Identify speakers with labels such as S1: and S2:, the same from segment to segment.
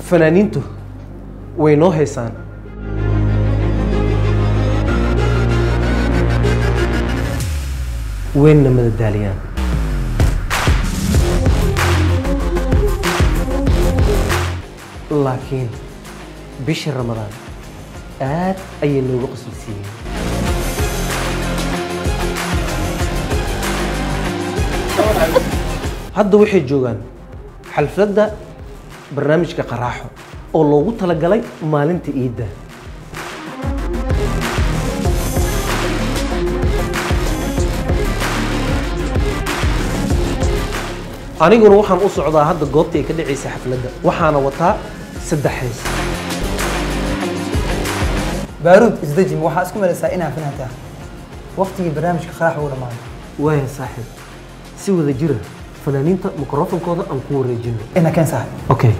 S1: fanaaniintu way noo haysaan wayna madadaaliyaan laakiin bishii ramadaan aad ayay noogu qasbisiiyeen hadda waxay joogaan xalfadda barnaamijka qaraaxo oo loogu talagalay maalinta iidda aniguna waxaan u socdaa hadda goobta ay ka dhacaysa xafladda waxaana wataa saddex heys
S2: baaruud isdejin waxaa isku malaysaa inaa fanaantaa waqtigii barnaamijka qaraax uu dhammaaday
S1: waaya saaxiib si wada jira fanaaniinta mikrofonkooda aan ku wareejino
S2: ina keen sahay
S1: okay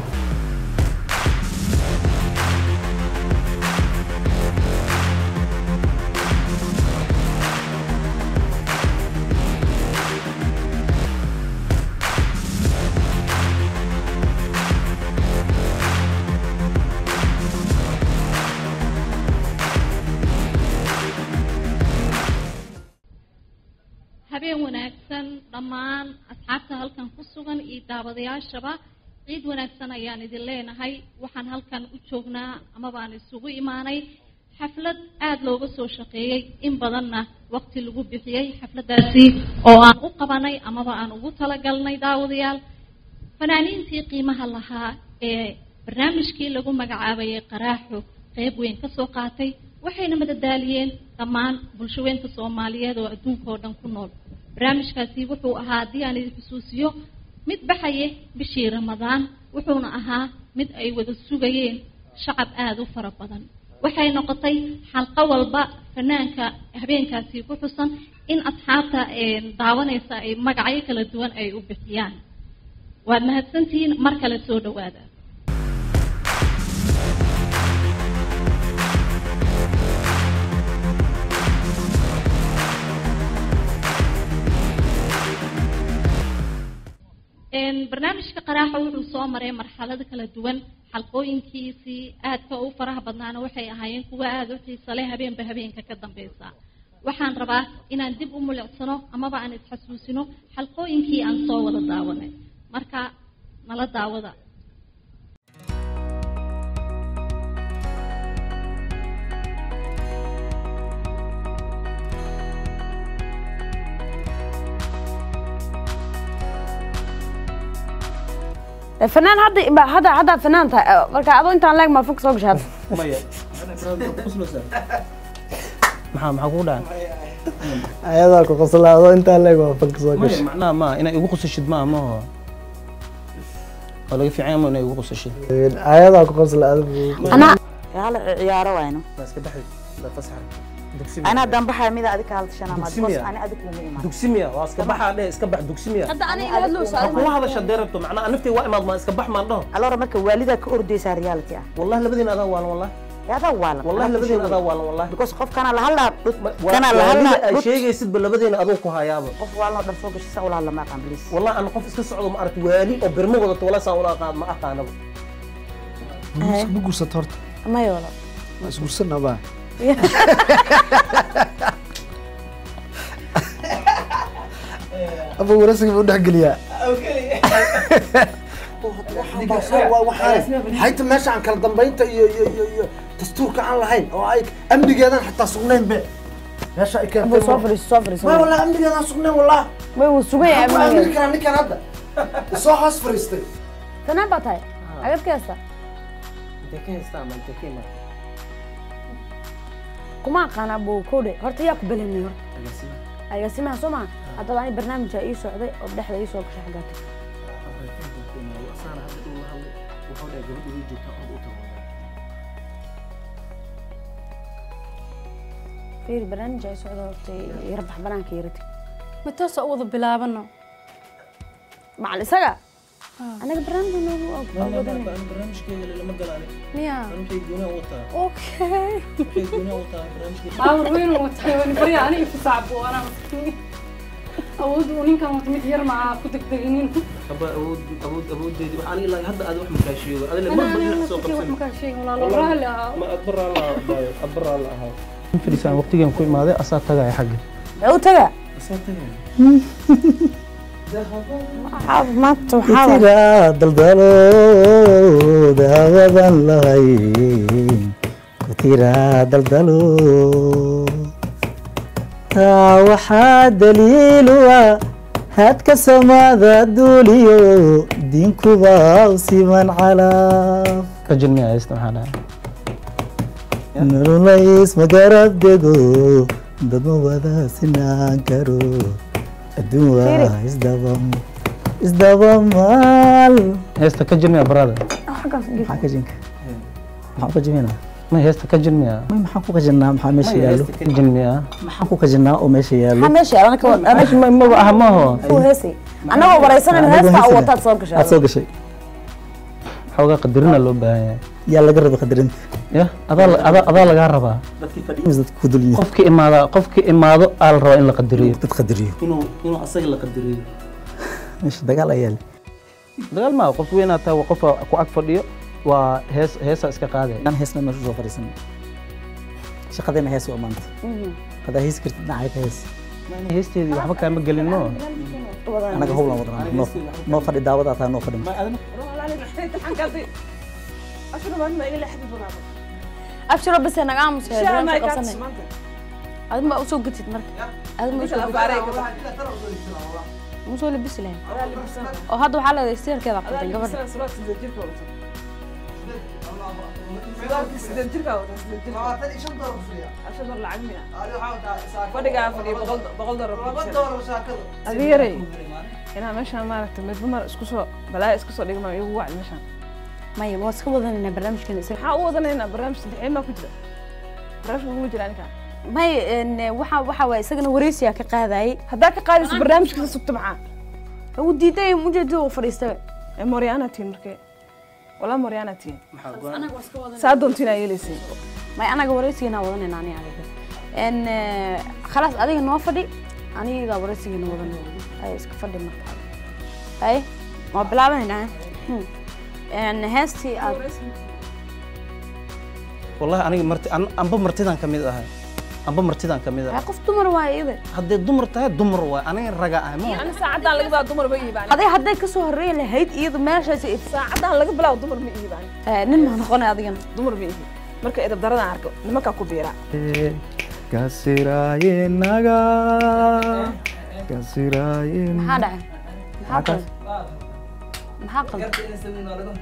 S3: habeen wanaagsan dhammaan asxaabta halkan ku sugan iyo daawadayaashaba ciid wanaagsan ayaan idin leenahay waxaan halkan u joognaa amaba aan isugu imaanay xaflad aada looga soo shaqeeyey in badanna waqti lagu bixiyey xafladdaasi oo aan u qabanay amaba aan ugu talagalnay daawadayaal fanaaniintii qiimaha lahaa ee barnaamijkii lagu magacaabayay qaraaxo qeyb weyn ka soo qaatay waxayna madadaaliyeen dhammaan bulshaweynta soomaaliyeed oo adduunka oo dhan ku nool barnaamijkaasi wuxuu ahaa haddii aan idin xusuusiyo mid baxaye bishii ramadaan wuxuuna ahaa mid ay wada sugayeen shacab aada u fara badan waxay noqotay xalqo walba fanaanka habeenkaasi ku xusan in asxaabta daawanaysa ay magacyo kala duwan ay u bixiyaan waad mahadsantihiin mar kale soo dhawaada barnaamijka qaraaxa wuxuu soo maray marxalado kala duwan xalqooyinkiisii aadka u faraha badnaana waxay ahaayeen kuwa aada u xiisa leh habeenba habeenka ka dambeysa waxaan rabaa inaan dib u mulicsano amaba aan isxasuusino xalqooyinkii aan soo wada daawanay marka nala daawada
S4: fanaan hadda hadda hadda fanaan tahay marka adoo intaan leeg maa fog soo gashay hadda
S1: maya maxaa maxaa kugu dhacan
S2: ayadaa ku qoslaado intaa leeg waa fag soo
S1: maya
S2: gashay
S1: macnaha ma inay igu qusashid ma maho waa laga fiican yahay ma inay igu qusashid
S2: ayadaa ku qoslaado
S4: anaa
S5: hala ciyaaro wayno
S1: waa iska baxay la fasaxa dugsi
S5: ana haddaan baxaya mida adi ka hadashana
S1: Dugsi
S5: maad
S1: miya?
S5: ani adi kuma imaan
S1: dugsi miya waa iska baxaa dheh iska bax dugsi miya
S4: hadda aniga hadlowsa
S1: ha kula hadasha dee rabto macnaha naftay waa imaad maa iska bax maan dhaho
S5: alora marka waalidaa ka ordaysaa reality ah
S1: wallahi labadiina adaa waalan wallahi
S5: yadaa waalan
S1: wallahi labadiina adaa waalan wallahi
S5: because qof kana la hadlaa
S1: Waa-
S5: kana la
S1: waalida ay
S5: hadlaa
S1: sheegaysidba labadiina adoo ku hayaaba
S5: qof waalanoo dhan soo gashay saa ula hadla ma aqaan please
S1: wallahi aan qof iska socdo ma aragti waali oo birmo wadato wala saan ula aqaan ma aqaanaba
S2: ma guursato horta
S4: maya wala
S2: ma isguursanaba aba warasiga u dhexgeliyaa hayta meesha aan kala dambaynta iyo iyo iyo iyo dastuurka aan lahayn oo ay amnigeedan xataa sugnayn be meesha ay
S4: buu soo
S2: keentay
S4: fadhiiso soo fadhiiso
S2: ma wallah amnigeedan sugnayn wallah
S4: way wuu sugan yahay
S2: waxaan ku aamini
S4: amnigeeda
S2: karaa ninkan hadda soo hoos fadhiistay
S4: fanaan baa tahay agad ka heesta
S1: intee ka haystaa ma intee ka imaan
S4: kuma aqaana buu kowdhe horta yaa ku belanay horta agaasimaha soo maha haddaba ani barnaamijaa ii socday oo dhexda ii soo gashay xaggaa tag fiiri barnaamijaa ii socday horta yara bax banaanka yara tag
S6: ma toosa u wada bilaabano
S4: macal isaga anaga barnaamij noogu awoodanay
S1: barnaamijkeeda lama galaan
S6: miya
S1: waxay goonaa wataa
S6: okay
S1: waxay goonaa wataa barnaamijkeeda
S6: baawar weyn watay wani barya aniga ku sacbo anaa awood uu ninkan wata mid yar maa ku degdeginin
S1: aba awood awood awoodeedi wax aniga ilaa hadda aad wax makaashiyo adile marba dhinac soo qabsan
S6: markaan sheegin walaalo raalli ahaa
S1: ma adbaraa la daayo adbaraa la ahaa fadhiisaan waqtigan ku imaaday asaa tagaya xagga
S4: Ee, u taga
S1: asaa tagaya
S4: maanta waxaa wa-
S7: tira daldalo daawadan lahayn ku tira daldalo taa waxaa daliilu ah hadka samada duuliyo diinkuba u siman calaa
S1: ka jilmiya haysta maxaa dhahay
S7: nololays magarab dego dad ma wada sinaan karo adduun waa isdabam isdabamaal
S1: heesta ka jilmiya barada
S4: xaggaas geli.
S7: maxaa ka jinka maxaan ka jiminaa
S1: ma heesta ka jilmiya
S7: may maxaan ku kajinaa maxaa meesha yaallo
S1: ka jilmiya
S7: maxaan ku kajinaa oo meesha yaallo
S4: maxaa meesha yaala anaka wa-
S1: meesha ma maba aha maaho
S4: uu heesay annagoo waraysanayna
S7: Anigoo
S4: heestaa u
S7: heesaya.
S4: wataad soo gashay
S7: aad soo gashay
S1: xoogaa qadarina loo baahan yahay
S7: yaa laga raba qadarinta
S1: ya adaa adaa adaa lagaa rabaa
S7: mis dadka ku dul yihiin
S1: qofki imaada qofki imaado aa la rabaa in la qadariyo
S7: dad qadariyo
S1: inuu inuu asaga la qadariyo
S7: meesha dagaal ayaa le
S1: dagaal maa qof weyn aad tahay waa qofa ku ag fadhiyo waa hees heesaa iska qaadaya
S7: aan heesna meesha soo fadhiisan shaqadeena hees waa maanta hadaa heesi kartid dhinacay ka hees
S1: heesteedii waxba kaama gelin mo
S7: anaga howlan wadanaa noo noo fadhi daawada taa noo fadhi
S4: abshiro bise naga aamusa qabsanay adin baa usoo gatid marka adin baa usoo gatid musoo labisi lahayn oo hadda waxaa leedahay sirkeeda qabtay gabadha
S8: adeeray inaa meeshaan maaragtay midba mar isku soo balaayo isku soo dhigma igu wacdi meeshaan
S4: maya waa iska wadanaynaa barnaamijkan isaga
S8: maxaa u wadanaynaa barnaamij saddexeed maa ku jira barnaamijka kuma jira ninkaan
S4: may n waxa waxa waay isagana wareysiyaa ka qaadayay
S8: haddaa ka qaadayso barnaamijka sugta maxaa
S4: uu diiday ujeedada uu fadhiistaba
S8: ee mooryaana tihin markee walaa mooryaana tihin saa doontiin aa yeelaysay
S4: may anaga wareysigeena wadanayna ani adiga n khalaas adiga noo fadhi aniga wareysigeena wadan ay iska fadhi marka ay waa bilaabanayna n heestii aad
S1: wallahi aniga marti an- anba martidan ka mid ahay anba martidan ka mid
S4: ay
S1: ahay
S4: qof dumar waay iyada
S1: haddee dumar tahay dumar waay aniga raga ahay ma
S8: ani saacaddaan laga bilaabo dumar ma iibaan
S4: aday hadday kasoo horreeyi lahayd iyada meeshaas
S8: saacaddaan laga bilaabo dumar ma iibaan
S4: nin maa noqonay adigana
S8: dumar ma iibi marka edab daradaan arko nimankaa ku biiraa
S7: kasiraayenaga kasiraayen
S4: maxaa dhacay maxaa qaldan maxaa qaldan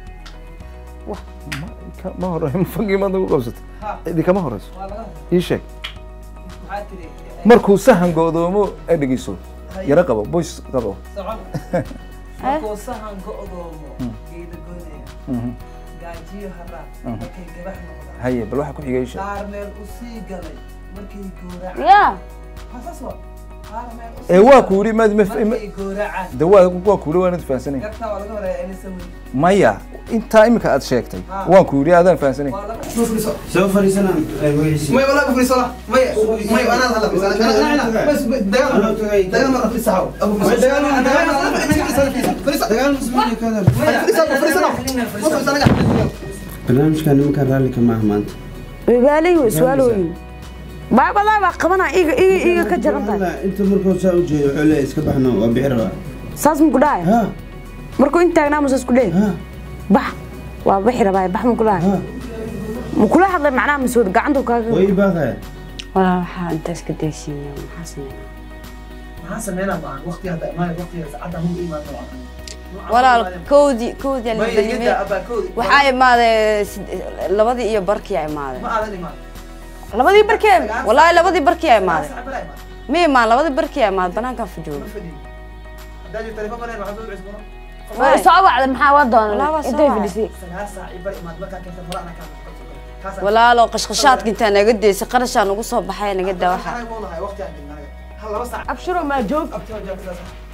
S9: ma hore fagiimaad ugu qabsato cidi kama horeyso ii sheeg markuu sahan go'doomo ee dhegeyso yaro qabo boys qabo
S10: markuu sahan go'doomo geeda goynaya gaajiyo haraad markay gabax noqdaan
S9: haye bal waxa ku xigay ii sheeg
S10: qaar meel u sii galay markay gooracaan
S4: ya
S10: hasaas waa qaar meel u
S9: ee waa ku yidhi maad ma
S10: markay gooracaan
S9: de waa waa ku yidhi waanad fahansanay
S10: gartaa waa laga horeeya inaysan weyn
S9: maya intaa imika aad sheegtay waan ku yidhi aadaan fahansanay
S10: waa laga
S2: soo fariisana magaciisa
S10: may walaa bufriso la may may anaa hala bas ana bas dagaal dagaal ma rafis saxaw abu bas dagaal ma dagaal ma fariso
S2: dagaal muslimin ka hadal
S10: fariso fariso fariso anaga
S2: barnaamijka nimanka raallika maaha maanta
S4: wibaalay way su'aalooyin baabadaa baa qabanaa iga iga iga ka jaran tahay
S2: Wallah, inta markuu saa u jeedo wuxuu leeyahay iska baxno waa bixi rabaa
S4: saas muku dhahaya
S2: ha
S4: markuu in taagnaa musa isku dheh
S2: ha
S4: bax waa bixi rabaa bax muku dhahaya
S2: ha
S4: mukula hadlay macnaha masood gacantu kaaga
S2: waa ii baaqaya
S4: walaa waxaa intaas ka daysiinaya maxaa sameynaa
S10: maxaa sameynaa baan waqti hadda imaan waqtiga saacadda hu imaan waa
S11: walaal kowdii kowdii
S10: may
S11: albanime
S10: yada abaa koodi
S11: waxaa imaaday sid- labadii iyo barkii aa imaaday
S10: ma aadan imaan
S11: labadii barkii aa- wallaahi labadii barkii aa imaaday
S10: saacad bala imaan
S11: ma imaan labadii barkii aa imaaday banaankaan fajooga
S10: ma fadhiyo haddaa jirto telefoon baneen waxaa soo cusbono
S4: way soo wacday maxaa waa
S11: Walaa
S4: doonay
S11: waa soo
S4: intay
S11: wacay.
S4: fadhisay
S10: sagaal saac i bar imaad markaa keenta hore ana kaa kaasa
S11: walaalo qashqashaadka intaa naga daysay qarashaa nagu soo baxay naga daa waxa
S10: waxaa wuu lahay waqti aan dhigna anaga hal laba saac
S4: abshiro maa joog
S10: abtiyo joogta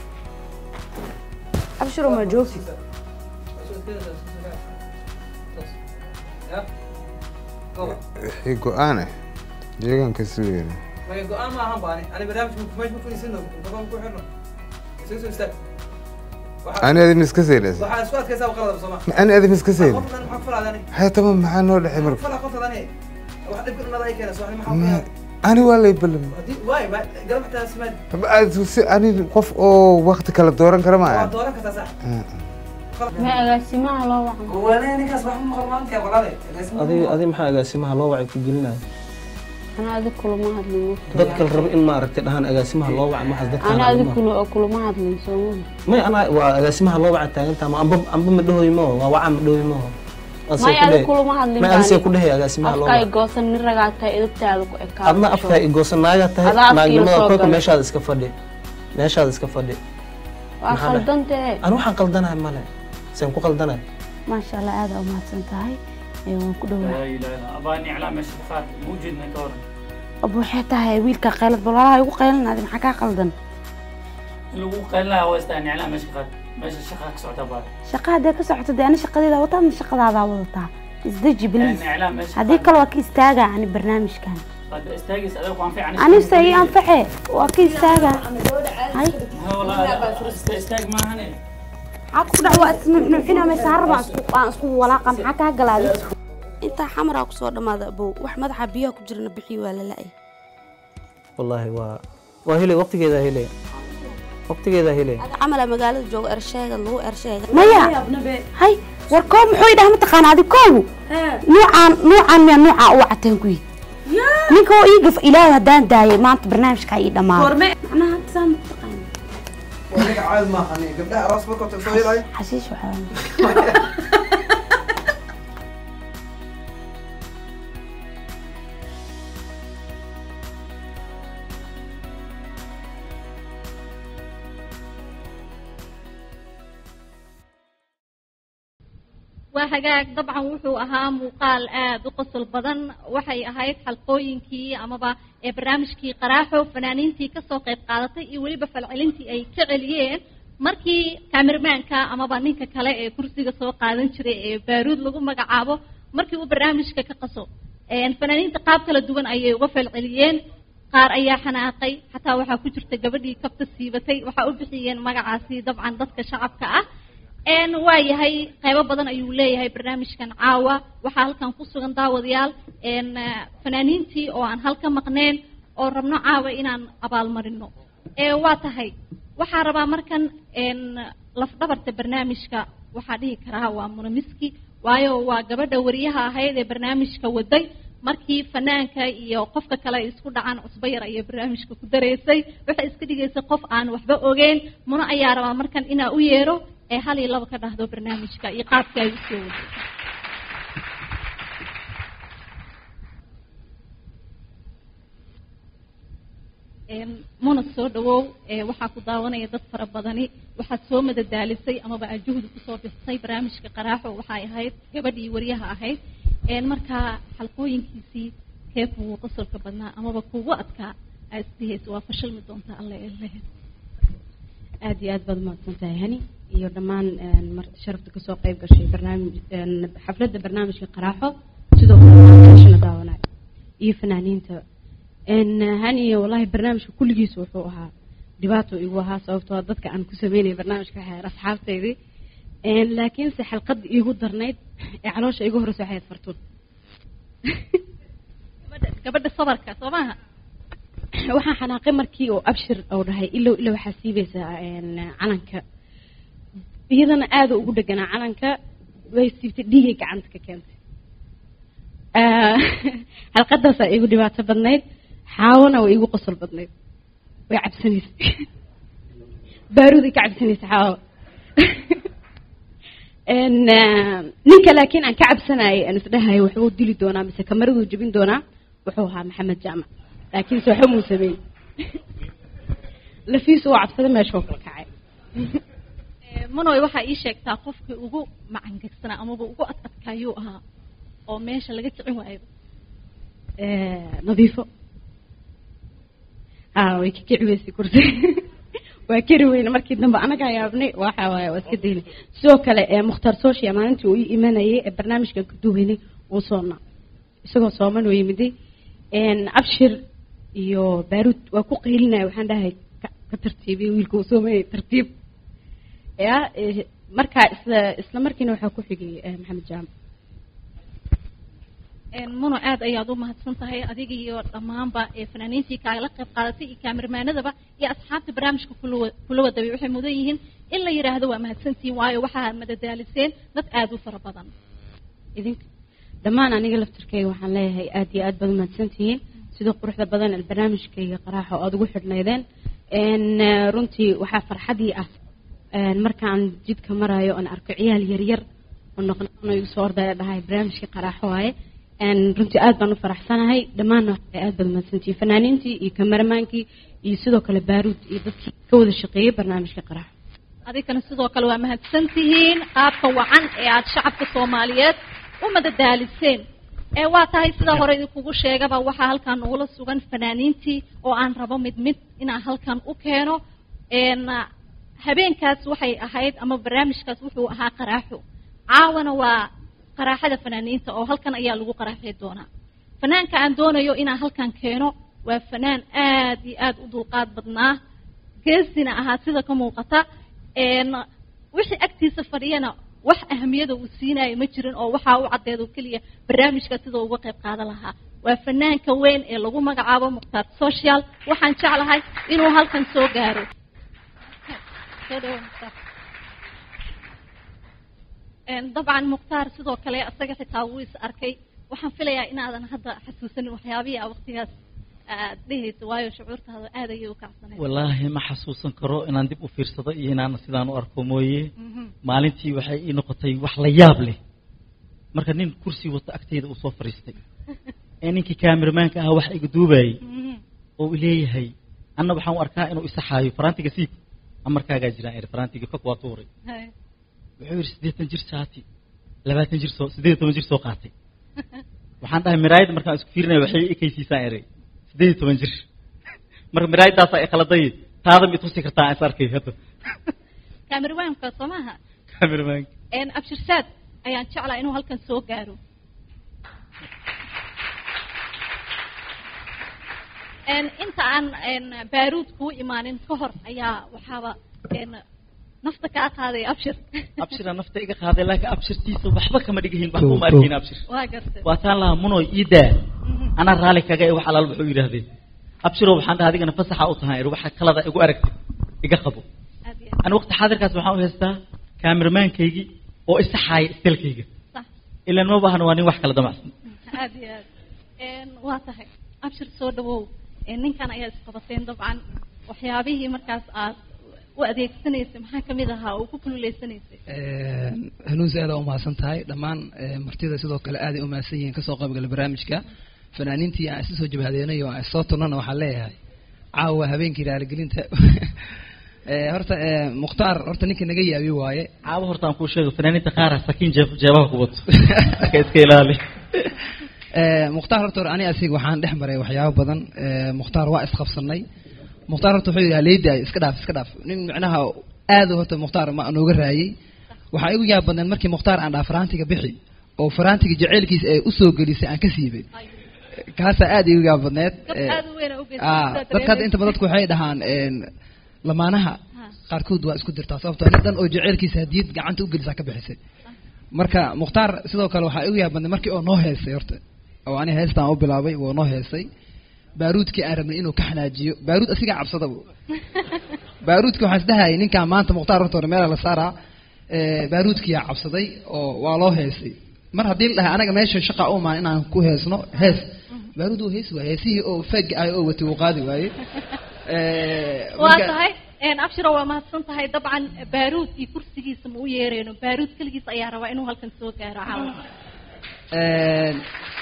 S4: abshiro maa joogti
S12: wixii go-aan ah deegaanka sugeena
S10: maya go-aan ma ahan baani ani barnaamij meesha ma fadhiisino gaban ku xirno isaga soo istaag
S9: ani adi miska saynas
S10: waxaa isku adkaysaa qalada sooma
S9: ani adi miska sayna
S10: qofnan maxaa ku falaadani
S9: haya tamam maxaa noo dhexay marka
S10: fala qoftadani wax dhibka dhunada ay keenayso ani maxaa ku yahay
S9: ani waa lay ballam
S10: haddii waay ma garab xitaa simaad
S9: ani qof oo wakti kala dooran kara ma
S10: waa
S9: aha
S10: dooran kartaa sax
S4: ma agaasimaha loo wacan
S10: walaal ninkaas wax ma maqal maanta walaale
S1: adi adi maxaa agaasimaha loo wacay ku gelinaya
S4: ana adi kulama hadlin
S1: dadka la rabo in maaragtay dhahaan agaasimaha loo wacay maxaas dadka
S4: ana adi kula kulama hadlin sooma
S1: may ana waa agaasimaha loo wacay taagantaa ma amba amba ma dhahoy maho waa waca ma dhahoy maho
S4: may adi kulama hadlin
S1: may adisee ku dhahay agaasimaha loo
S4: afka ay
S1: wacay
S4: goosan nin ragaa tahay edabtaada ku ekaa
S1: adna afkaa igoosan naagaa tahay
S4: Adaa afkiila
S1: naagnimada
S4: soo
S1: kolka
S4: galay.
S1: meeshaada iska fadhi meeshaada iska fadhi
S4: waa
S1: maxaa dhahay?
S4: khaldantee
S1: ani waxaan qaldanahay male seen ku qaldanahay
S4: maasha allah aada umahadsan tahay ee waan ku dhawaa
S12: لا إله إلا أباني على مش فات موجود نكورن
S4: aba waxay tahay wiilka qaylad balaalaha igu qaylinaaday maxaa kaa qaldan
S12: اللي هو قال لها هو استاني على مش فات مش الشقة كسعت أبان
S4: shaqa haddee ka socoto dee ani shaqadeeda wataadna shaqadaadaa wadataa isdeji bilis
S12: يعني على مش
S4: haddii kale waa ka istaaga ani barnaamijkan
S12: قد استاجس أدوك وان في عن
S4: anise ii anfaxe waa ka istaaga hay
S12: والله استاج ما هني
S4: maxaa ku dhac waa isnuuxnuuxina maysaara baan isku aan isku walaaqa maxaa kaa galaaday intaa xamaraa kusoo dhammaada abow wax madaxa biyaha ku jirana bixii waa la la-ay
S1: wallaahi waa waa hele waqtigeeda hele waqtigeeda hele
S4: camala magaalada jooga ersheega lagu ersheega maya hay war koob muxuu idhaha mataqaana adi koobu nuucaan nuucaan miyaa nuucaa u wacateen kuyi ninka oo ii gaf ilaahay haddaan daayay maanta barnaamijkaa ii dhammaado macnaha hadda saa mataqaana
S10: waniga caadi maaha ani gabdhaha aroos markoo tag soo yeelaayo
S4: xashiish waxaa
S3: waa hagaag dabcan wuxuu ahaa muuqaal aad u qosol badan waxay ahayd xalqooyinkii amaba ee barnaamijkii qaraaxo fanaaniintii kasoo qayb qaadatay iyo weliba falcelintii ay ka celiyeen markii kaamirmaanka amaba ninka kale ee kursiga soo qaadan jiray ee baaruud lagu magacaabo markii uu barnaamijka ka qaso fanaaniinta qaab kala duwan ayay uga falceliyeen qaar ayaa xanaaqay xataa waxaa ku jirta gabadhii kabta siibatay waxaa u bixiyeen magacaasi dabcan dadka shacabka ah n waa yahay qaybo badan ayuu leeyahay barnaamijkan caawa waxaa halkan ku sugan daawadayaal n fanaaniintii oo aan halka maqneen oo rabno caawa inaan abaalmarino ee waa tahay waxaa rabaa markan n lafdhabarta barnaamijka waxaa dhihi karaa waa munamiski waayo waa gabadha wariyaha ahayd ee barnaamijka waday markii fanaanka iyo qofka kale ay isku dhacaan cusbo yar ayay barnaamijka ku dareysay waxay iska dhigaysay qof aan waxba ogeyn muna ayaa rabaa markan inaa u yeero ee hal iyo laba ka dhahdo barnaamijka iyo qaabka ay usoo waday muna soo dhawow waxaa ku daawanaya dad fara badani waxaad soo madadaalisay amaba aad juhdi kusoo bixisay barnaamijka qaraaxo waxay ahayd gabadhii wariyaha ahayd markaa xalqooyinkiisii kee kugu qosolka badnaa amaba kugu adkaa aa isdihaysa waa fashilmi doontaa alle elehe
S13: aad iyo aad baad umahadsan tahay hani iyo dhammaan mar sharafta kasoo qayb gashay barnaamij xafladda barnaamijka qaraaxo sidoo kale ashana daawanayo iyo fanaaniinta hani wallahi barnaamijka kulligiisa wuxuu ahaa dhibaato igu ahaa sababtoo dadka aan ku sameynaya barnaamijka waxay ahayd asxaabteydii laakiinse xalqadda iigu darnayd ee caloosha igu horeysa waxay ahayd fartuun
S3: gabadha sabarka soo maaha
S13: waxaan xanaaqay markii oo abshir oo dhahay ilow ilow waxaa siibaysaa calanka iyadana aada ugu dheganaa calanka way siibtay dhiigay gacanta ka keentay xalqadaasaa igu dhibaato badnayd xaawona way igu qosol badnayd way cabsanaysay baaruuday ka cabsanaysay xaawo ninka laakiin aan ka cabsanayay aan isdhahayo waxbuu dili doonaa mise kamaraduu jebin doonaa wuxuu ahaa maxamed jaamac laakiin se waxba muu sameyn lafiisu waa cabsada meesha oo kala kacay
S3: manoy waxaa ii sheegtaa qofkii ugu macangegsanaa amaba ugu ad adkaayuu ahaa oo meesha laga kicin waayo
S13: nadiifo a way ka kici weysay kursi waa keri weyne markii dambe anagaa yaabnay waxa waaye waa iska daynay sidoo kale mukhtaar sooshiya maalintii uu ii imanayay ee barnaamijkan ka duweynay uu soonnaa isagoo sooman oo yimiday abshir iyo baaruud waa ku qaylinaya waxaan dhahay ka ka tartiibiya wiilka uu soomayay tartiib ya eh, markaa isla isla markiina waxaa ku xigay eh, maxamed jaamac
S3: muno aad ayaad u mahadsan tahay adiga iyo dhammaanba ee fanaaniintii kaala qayb qaadatay iyo kaamirmaanadaba iyo asxaabta barnaamijka kula wa- kula wadabay waxay mudan yihiin in la yidhaahdo waa mahadsantihiin waayo waxaa madadaaliseen dad aad u fara badan
S13: idinka dhammaan aniga laftirkayga waxaan leeyahay aad iyo aad baad umahadsantihiin sida quruxda badan ee barnaamijkayga qaraaxa oo aad ugu xidhnaydeen n runtii waxaa farxadii ah n markaan jidka marayo oon arko ciyaal yaryar oo noqnoqono igu soo ordaya dhahay barnaamijkii qaraaxo waaye n runtii aad baan u faraxsanahay dhammaanna waxay aad baad umahadsantihiin fanaaniintii iyo kameramaankii iyo sidoo kale baaruud iyo dadkii ka wada shaqeeyey barnaamijka qaraaxo
S3: adigana sidoo kale waa mahadsan tihiin qaabka wacan ee aad shacabka soomaaliyeed u madadaaliseen ee waa tahay sida hore idinkugu sheegaba waxaa halkan nagula sugan fanaaniintii oo aan rabo mid mid inaan halkan u keeno n habeenkaas waxay ahayd ama barnaamijkaas wuxuu ahaa qaraaxo caawana waa qaraaxada fanaaniinta oo halkan ayaa lagu qaraaxi doonaa fanaanka aan doonayo inaan halkan keeno waa fanaan aad iyo aad u dulqaad badnaa geesina ahaa sida ka muuqata n wixii agtiisa fadhiyana wax ahamiyada uu siinayo ma jirin oo waxaa u caddeed oo keliya barnaamijka sida uga qayb qaadan lahaa waa fanaanka weyn ee lagu magacaabo mukhtaar social waxaan jeclahay inuu halkan soo gaaro Soo dhawaad, Mukhtaar. Een, dabcan mukhtaar sidoo kale isaga xitaa wuu is arkay waxaan filayaa inaadan hadda xasuusanin waxyaabihii aa waqtigaas aad dhehayso waayo shucuurtaada aad ayay u kacsaneyd
S14: wallaahi ma xasuusan karo inaan dib u fiirsado iyo inaan sidaan u arko mooye maalintii waxay ii noqotay wax la yaab leh marka nin kursi wato agteyda uu soo fadhiistay ee ninkii kaamiramaanka ahaa wax iga duubayay oo uu leeyahay anna waxaan u arkaa inuu isaxaayo faraantiga siib amarkaagaa jiraan eri faraantiga fog waa tuuray wuxuu yidhi siddeetan jir saati labaatan jir soo siddeed iyo toban jir soo qaatay waxaan dhahay miraayadda markaan isku fiirinaya waxay ekaysiisaan eray siddeed iyo toban jir marka miraayadaasaa i khaladay taada ma itusi kartaa aan is arkay hadda
S3: kaamirwaanka soo maaha
S14: kameramaanka
S3: een abshirsaad ayaan jeclaa inuu halkan soo gaaro een inta aan een baaruud kuu imaanin ka hor ayaa waxaaba een nafta kaa qaaday abshir
S14: abshira nafta iga qaaday laakiin abshirtiisa waxba kama dhigahin waxba uma arkin abshir
S3: waa gartay
S14: waa taan lahaa munoy ii daa anaa raali kaga ee wax alaal wuxuu yidhaahdeen abshirow waxaan dhaha adigana fasaxa u tahay waxa kalada igu aragtay iga qabo ani waqti xaadirkaas waxaan u haystaa kaamiramaankaygii oo isaxaaya istelkayga
S3: Sax.
S14: ilaan ma baahna waa nin wax kala damacsan
S3: aad iyo aad een waa tahay abshir soo dhawow een ninkan ayaa isqabateen dabcan waxyaabihii markaas aad u adeegsanaysay maxaa kamid ahaa oo ku kululaysanaysay
S15: hanuunsi aad u mahadsan tahay dhammaan eh, martida sidoo kale aaday u mahadsan yihiin kasoo qaybgala barnaamijka fanaaniintii aan isu soo jabhadeenay oo aan isoo turnana waxaan leeyahay caawa habeenkii raaligelinta Eh, horta eh, mukhtaar horta ninka naga yaabi waaye
S14: caawa horta aan kuu sheego fanaaniinta qaara sakiin jeeb jeebaha ku wato marka iska ilaali
S15: Eh, mukhtaar horta hore ani asiga waxaan dhex maray waxyaabo badan Eh, mukhtaar waa isqabsanay mukhtaar horta wuxuu yidhi leedaay iska dhaaf iska dhaaf nin micnaha aad u horta mukhtaar ma nooga raayay waxaa igu yaab badneen markii mukhtaar aan dhaha faraantiga bixi oo faraantiga jaceylkiisa ee usoo gelisay aan ka siibay kaasaa aad igu yaab badneed Eh,
S3: aad u weyn u geysay
S15: ah,
S3: sidaa
S15: dadka hadda inta
S3: dareemaysa.
S15: badan dadku waxay dhahaan een, lamaanaha qaarkood waa isku dirtaa sababtoo nin dhan oo jaceylkiisa hadiyad gacanta u gelisaa ka bixisay marka mukhtaar sidoo kale waxaa igu yaabadnay markii oo noo heesay horta oo ani heestaan u bilaabay wuu noo heesay baaruudkii aan rabnay inuu ka xanaajiyo baaruud asigaa cabsadaba baaruudkii waxaan isdhahayay ninkaan maanta mukhtaar horta hore meela la saaraa eh, baaruudkiyaa cabsaday oo waa loo heesay mar haddii la dhahay anaga meesha shaqa u imaan inaan ku heesno hees baaruud wuu heesi waaye heesihii oo fega ah oo watay wuu qaadi waaye Eh,
S3: waa
S15: marka-
S3: tahay een abshiro waa mahadsan tahay dabcan baaruud iyo kursigiisa ma u yeereyno baaruud keligiis ayaa rabaa inuu halkan soo gaaro caawa
S15: Een,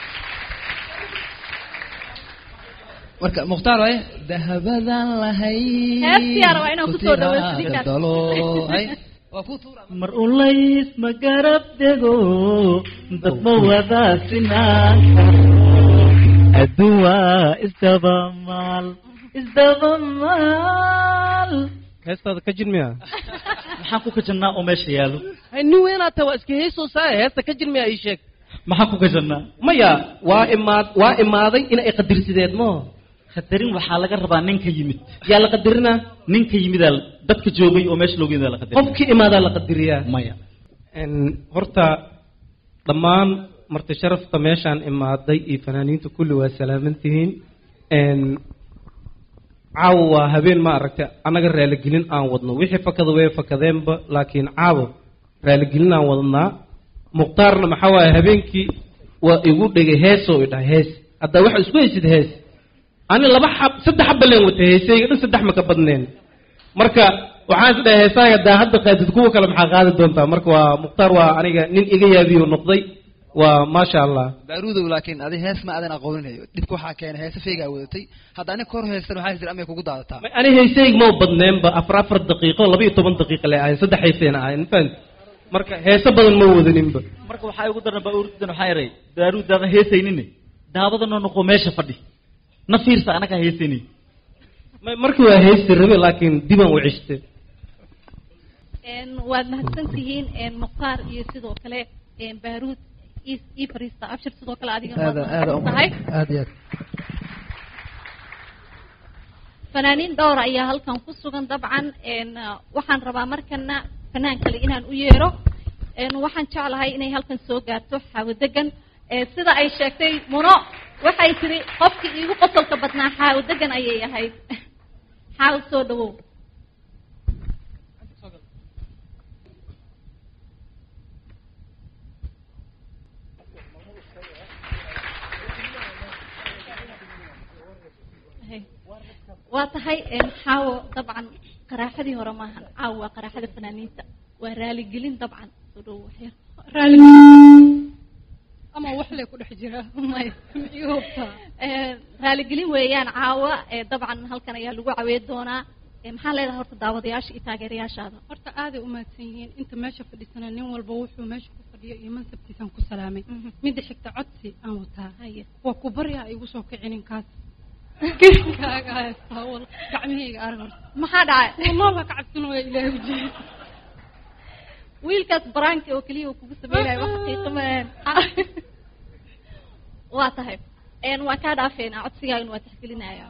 S15: marka mukhtaar waaye dahabadan lahay
S3: Heestiyaa rabaa inaan kusoo dhaweysto ninkaas.
S15: dalo hay
S14: mar ulays ma garab dego dad ma wadaasinaan adduun waa isdabamaal isdabamaal
S1: heestaada ka jin miya
S14: maxaan ku kajannaa oo meesha yaalo
S1: hay nin weynaad tahay waa iska heesoosaa heesta ka jin miya ii sheeg
S14: maxaan ku kajannaa
S1: maya waa imaad waa imaaday in ay qadirsideed mo
S14: qadarin waxaa laga rabaa ninka yimid yaa la qadarinaa ninka yimidaa dadka joogay oo meesha looga yimid la qadarin
S16: qofkii imaadaa la qadariyaa
S14: maya
S16: Een, horta dhammaan marti sharafta meeshaan imaaday iyo fanaaniinta kulli waa salaaman tihiin Een, caawa waa habeen ma aragtay annaga raaligelin aan wadno wixii fakada way fakadeenba laakiin caawa raaligelin aan wadnaa mukhtaarna maxaa waaye habeenkii waa igu dhegay heesoo i dhahay hees haddaa waxa isku haysid hees ani laba xab saddex xabba leen wata heesayga dhan saddex ma ka badneen marka waxaan is dhahay heesaaga daa hadda qaadid kuwa kale maxaa qaadi doontaa marka waa mukhtaar waa aniga nin iga yaabiyo noqday waa maasha allah
S15: baaruudow laakiin adi hees ma aadan aqooninayo dhibka waxaa keenay heese feygaa wadatay hadda ani kor heestan waxaa jira amay kugu daadataa
S16: ani heesayg ma badneenba afar afar daqiiqo laba iyo toban daqiiqa le ahayn saddex heesayna ahayn fahanti marka heese badan ma wadaninba
S14: marka waxaa ugu daran baaruudan waxaa yaray baaruudaadan heesaynine daawadana noqo meesha fadhi na fiirsa anagaa heesaynin
S16: Ma- markii waa heesti rabe laakiin dibaan u ceshte
S3: Een, waad mahadsan tihiin een, mukhtaar iyo sidoo kale een, baaruud ii- ii fariista abshir sidoo kale adiga waad
S15: aada aada
S3: mahadsan tahay
S15: aad iyo aad
S3: fanaaniin dhowr ayaa halkan ku sugan dabcan een, uh, waxaan rabaa markana fanaan kale inaan u yeero een, waxaan jeclahay inay halkan soo gaarto xaawo degan ee sida ay sheegtay muno waxay tiri qofkii iigu qosolka badnaa xaawo degan ayay ahayd xaawo soo dhawow waa tahay een, xaawo dabcan qaraaxadii hore maahan caawo waa qaraaxada fanaaniinta waa raaligelin dabcan soo dhawow waxyar
S6: raali ama wax lay ku dhex jira maya ii hubtaa
S3: Ee, raaligelin weeyaan caawa ee dabcan halkan ayaa lagu caweyn doonaa Ee, maxaa leedahay horta daawadayaasha iyo taageerayaashaada
S6: horta aaday u mahadsan yihiin inta meesha fadhisana nin walba wuxuu meesha ku fadhiyo iyo mansabkiisaan ku salaamay midda xigta codsi aan wataa waa ku baryaa igu soo kicinin kaas kaaga haystaa wal gacmihayga arag horta
S3: maxaa dhacay
S6: wallahi ka cabsanooya ilaahay ujeeda
S3: wiilkaas baraanka oo keliya uu kugu sameynayo wax xaqiiqo maahan waa tahay Een, waan kaa dhaafeynaa codsigaagana waa tixgelinaya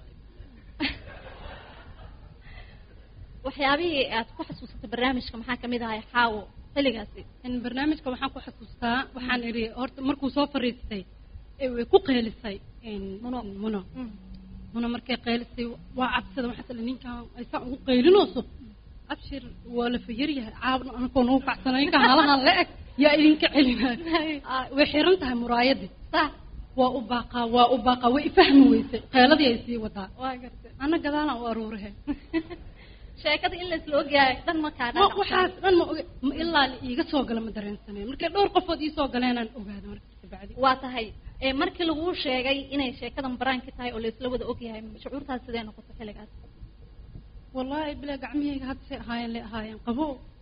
S3: waxyaabihii aad ku xasuusatay barnaamijka maxaa kamid ahay xaawo xilligaasi
S6: in barnaamijka waxaan ku xasuustaa waxaan idhi horta markuu soo fariistay ee way ku qeylisay muno muno muno markay qeylisay waa cabsada waxaa tala ninkan aysan ugu qeylinooso abshir waa la fayaryahay caabna anakoo nagu kacsana ninkan halahan la eg yaa idinka celinay way xiran tahay muraayadii sax waa u baaqaa waa u baaqaa way ifahmi weysay qeyladii ay sii wadaa
S3: waa gartay
S6: ana gadaalaan u aruurahe
S3: sheekada in laisla ogyahay dhan ma kaa
S6: Ma- waxaas dhan ma oge ma ilaa la iiga soo gala ma dareensaneen markay dhowr qofood ii soo galeenaan ogaada marka kabacdi
S3: waa tahay ee markii laguu sheegay inay sheekadan baraanka tahay oo laisla wada ogyahay shucuurtaas sidee noqotay xilligaas
S6: wallaahi bilaa gacmihayga hadda say ahaayeen lay ahaayeen qabo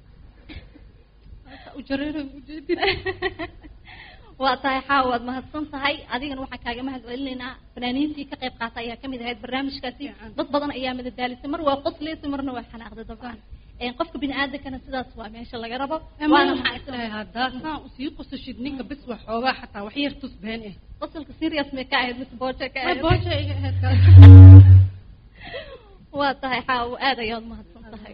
S6: u jareeray ujeedin
S3: waa tahay xaawa waad mahadsan tahay adigana waxaan kaaga mahad celinaynaa fanaaniintii ka qayb qaata ayaa kamid ahayd barnaamijkaasi dad badan ayaa madadaalisay mar waa qosleysay marna waa xanaaqday dabcan Een, qofka bini aadankana sidaas waa meesha laga rabo
S6: waana
S3: waana
S6: maxaa
S3: maxaa
S6: islahay haddaa saan usii qosashid ninka bis wax xoogaa xataa wax yar tus been eh
S3: qosolka serious may ka ahayd mise booje ka
S6: Ma
S3: ahayd
S6: booja iga ahayd
S3: waa tahay xaawo aad ayaad mahadsan tahay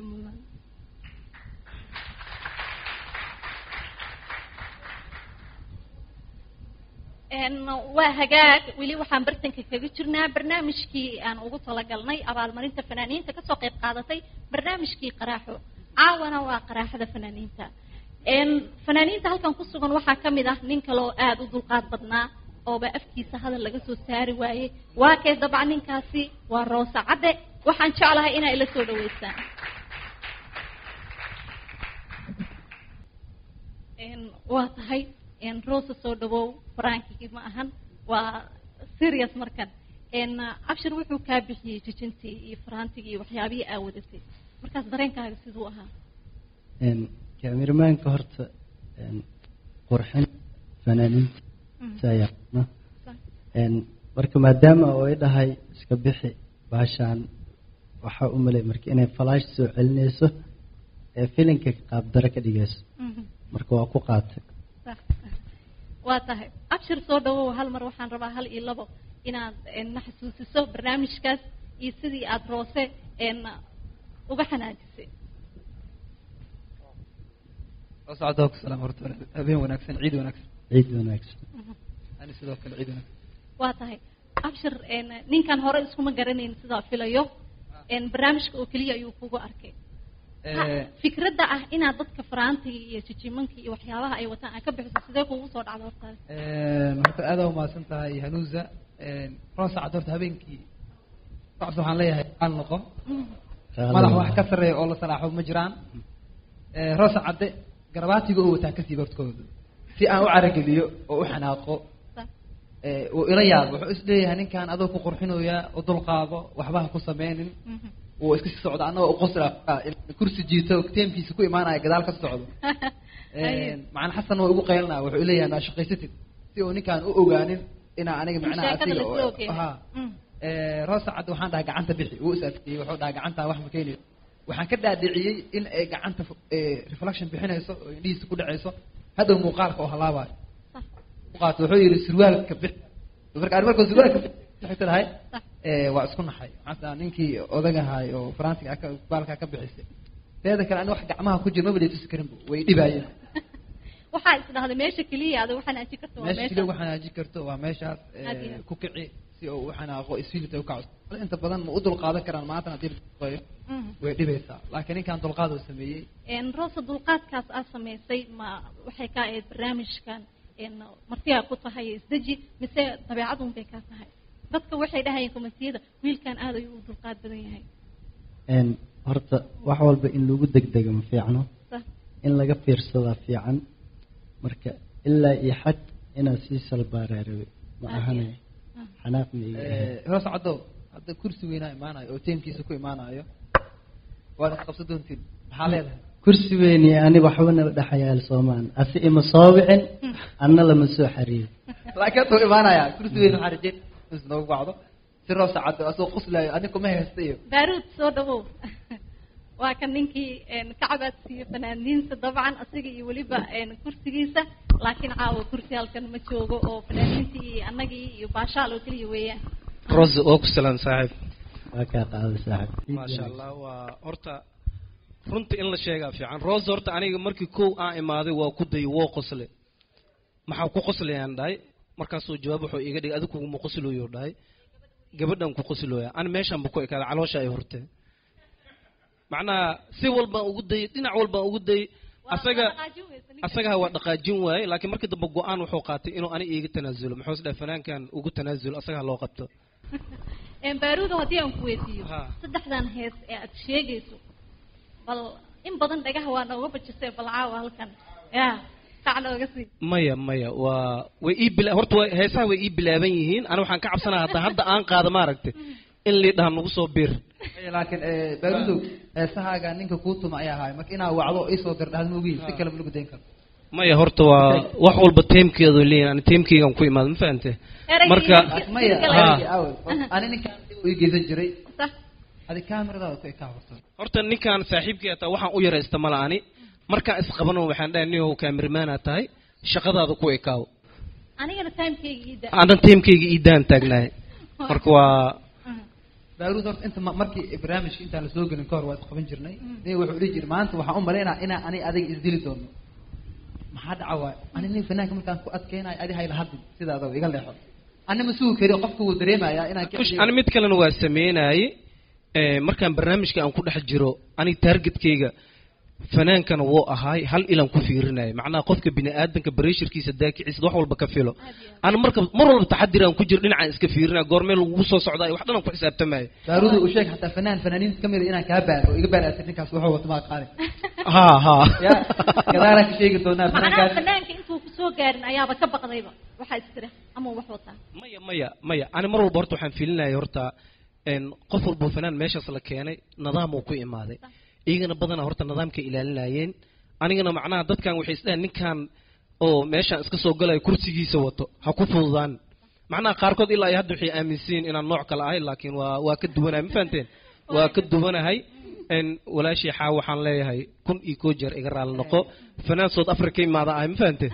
S3: Een, waa hagaag weli waxaan bartanka kaga jirnaa barnaamijkii aan ugu talagalnay abaalmarinta fanaaniinta kasoo qayb qaadatay barnaamijkii qaraaxo caawana waa qaraaxada fanaaniinta Een, fanaaniinta halkan ku sugan waxaa kamid ah nin kale oo aada u dulqaad badnaa ooba afkiisa hadal laga soo saari waayey waa kee dabcan ninkaasi waa roose cadde waxaan jeclahay inay ila soo dhaweysaan Een, waa tahay een, roose soo dhawow farankigi ma ahan waa serious markan Een, abshir wuxuu kaa bixiyey jijintii iyo faraantigii iyo waxyaabihii aa wadatay markaas dareenkaaga siduu ahaa
S7: Een, kaamiramanka horta een, qurxin fanaaniinta saa yaqaana Een, marka maadaama oo ay dhahay iska bixi baashaan waxaa u malay marka inay falaash soo celinayso ee filinka qaabdaro ka dhigayso marka waa ku qaatay
S3: waa tahay abshir soo dhawow hal mar waxaan rabaa hal iyo labo inaad een, na xasuusiso barnaamijkaas iyo sidii aad roose een, uga xanaajisay
S15: socdo salaam horta habeen wanaagsan ciid wanaagsan
S7: ciid wanaagsan
S15: ani sidoo kale ciid wanaagsan
S3: waa tahay abshir een, ninkan hore iskuma garanayn sidaa filayo een, barnaamijka oo keliya ayuu kugu arkay Ha,
S15: Eh,
S3: fikradda ah inaad dadka faraantiga iyo jijimanka iyo waxyaabaha ay wataan aad ka bixiso sidee kugu soo dhacda hortaas
S15: een, horta aad u mahadsan tahay hanuusa roos sacad horta habeenkii socodka waxaan leeyahay aan noqo madax wax ka sarreeya oo la salaaxo ma jiraan Eh, roos cadde garabaatiga oo wataa kasii hortkooda si aan u carageliyo oo u xanaaqo Eh, uu ila yaabo wuxuu is leeyahay ninkan adoo ku qurxinoyaa u dulqaado waxba ha ku sameynin uu iska sii socdo annagoo u qosla kursi jiito teemkiisa ku imaanaya gadaal ka socdo macalin xasan waa igu qaylinaya wuxuu leeyahay maa shaqaysatid si uu ninkaan u ogaanin inaa aniga macnaha
S3: sheekada
S15: asiga
S3: la
S15: oo-
S3: soo geeyo.
S15: ha
S3: Mm.
S15: Eh, roos cad waxaan dhahay gacanta bixi uu is adkeeyey wuxuu dhahay gacantaa wax ma keenayo waxaan ka dhaadhiciyey in ay gacanta eh, reflection bixinayso oo indhihiisa ku dhacayso hadhow muuqaalka oo halaabayo muuqaalka wuxuu yidhi surwaalka bix marka ani markuu surwaalka bixi lahay eh, waa isku naxay maxaa ninkii odagahay oo faransiga ka baalkaa ka bixisay teeda kale ani wax gacmaha ku jira maba leetusi karin bu way dhibaayeen
S3: waxaa is dhahday meesha keliya aad uga xanaaji karto waa
S15: meesha
S3: meesha
S15: keliya ugu xanaaji karto waa meeshaas eh,
S3: Aad iyo aad.
S15: ku kici si uu u xanaaqo isfiilita u kaco inta badan ma u dulqaadan karaan maanta haddii la shaqeeyo
S3: Mhm.
S15: way dhibaysaa laakiin ninkan dulqaad uu sameeyey
S3: een roosa dulqaadkaas aad samaysay ma waxay ka ahayd barnaamijkan een martiyaa ku tahay isdeji mise dabeecadun bay kaa tahay dadka waxay dhahayeen komitiyada wiilkan aad ayuu u dulqaad badan yahay
S7: Een, horta wax walba in lagu degdego ma fiicno
S3: Sax.
S7: in laga fiirsadaa fiican marka ilaa iyo xad inaan sii salbaaraa rabe ma ahane xanaaq ma iga ahayn.
S15: hoos caddo hadda kursi weynaa imaanayo oo teemkiisa ku imaanayo waad isqabsan doontiin maxaa leedahay
S7: kursi weyni ani waxbana dhexayaal soomaan asi ima soo wicin anna lama soo xariir
S15: laakiin hadda wuu imaanaya kursi weyn waxaa rajeyn is noogu wacdo si roos caddo asoo qoslayo ani kuma haysta iyo
S3: baaruud soo dhawow waa kan ninkii een kacabaad siiyo fanaaniinta dabcan asiga iyo weliba een kursigiisa laakiin caawa kursi halkan ma joogo oo fanaaniintii iyo annagii iyo baashaal oo keliya weeyaan
S16: rose oo ku salaan saaxiib
S7: waa kaa qaaday saaxib
S16: maasha allah waa horta runta in la sheegaa fiican rose horta aniga markii kow aan imaaday waa ku dayay woo qosle maxaa ku qoslayaan dhahay markaasuu jawaab wuxuu iga dhigay adigu kuguma qoslooyo dhahay gabadhan ku qoslooya ani meeshan ba ku ekaada caloosha ay hortee macnaha si walbaan ugu dayay dhinac walbaan ugu dayay asaga asagaha waa dhaqaajin waaye laakiin markii dambe go-aan wuxuu qaatay inuu ani iiga tanaasulo muxuu is dhahay fanaankan ugu tanaasulo asagaha loo qabto
S3: een baaruudo haddii aan ku weydiiyo
S16: Ha.
S3: saddexdan hees ee aad sheegayso bal in badan dhagaha waa nooga bajisay bal caawa halkan ya kac nooga sii
S16: maya maya waa way ii bila horta waa heesaha way ii bilaaban yihiin ani waxaan ka cabsanaya hadda hadda aan qaado maaragtay in liidhaha nagu soo bir
S15: laakiin baarudow heesahaaga ninka kuu tuma ayaa ahaay marka inaa wacdo oo isoo dardhahad moogiin si kale ma lagu dayn karo
S16: maya horta waa wax walba teemkeedu leeyahin ani teemkeygan ku imaado ma fahante marka
S15: maya
S16: ha
S15: ani ninkaan u geysan jiray adi kameradaada ku ekaa horta
S16: horta ninkan saaxiibkii ataa waxaan u yaraysta mala ani markaan isqabano waxaan dhahay niyow kaamirimaana tahay shaqadaada ku ekaawo
S3: anigana timekeyga ii da
S16: aanan teemkeyga iidaan taagnahay marka waa
S15: baaruud horta inta ma- markii barnaamijka intaan lasoo gelin ka hor waa isqaban jirnay nin wuxuu dhihi jiray maanta waxaan u malaynaa inaa ani adiga isdili doono maxaa dhaca waay ani nin fanaanka markaan ku adkeynayo adi hayla hadlin sidaada iga leexo ani ma sugi kari qofka wuu dareemayaa inaan ka
S16: kush ani mid kalena waa sameynaaye Eh, markaan barnaamijka aan ku dhex jiro ani targetkeyga fanaankana wuu ahaay hal ilan ku fiirinaya macnaha qofka bini aadanka bareshirkiisa daakiciisa wax walba ka filo ana marka mar walba taxadir aan ku jiro dhinacaan iska fiirinaya goormee lagu soo socdaa wax dhan aan ku xisaabtamaya
S15: baaruud u sheeg xataa fanaan fanaaniinta kamid a inaan kaa baaro oo iga baaraatay ninkaas wuxuu wato maa qaali
S16: ha ha
S15: ya gadaalaa ka sheegi doonaa
S3: macnaha
S15: fanaankaas
S3: fanaanka intuu kusoo gaarin ayaaba ka baqdayba waxaa istira ama wax wataa
S16: maya maya maya ani mar walba horta waxaan filinaya horta en qof walba fanaan meeshaas la keenay nidaam uu ku imaaday iyagana badanaa horta nidaamkay ilaalinayeen anigana macnaha dadkan waxay isdhahan ninkan oo meeshaan iska soo galaya kursigiisa wato ha ku fududaan macnaha qaarkood ilaa iyo hadda waxay aaminsan yihiin inaan nooc kale ahay laakiin waa waa ka duwanahay ma fahanteen waa ka duwanahay en walaashii xaa waxaan leeyahay kun iyo koo jeer iga raali noqo fanaan south africa imaada ahay ma fahanteen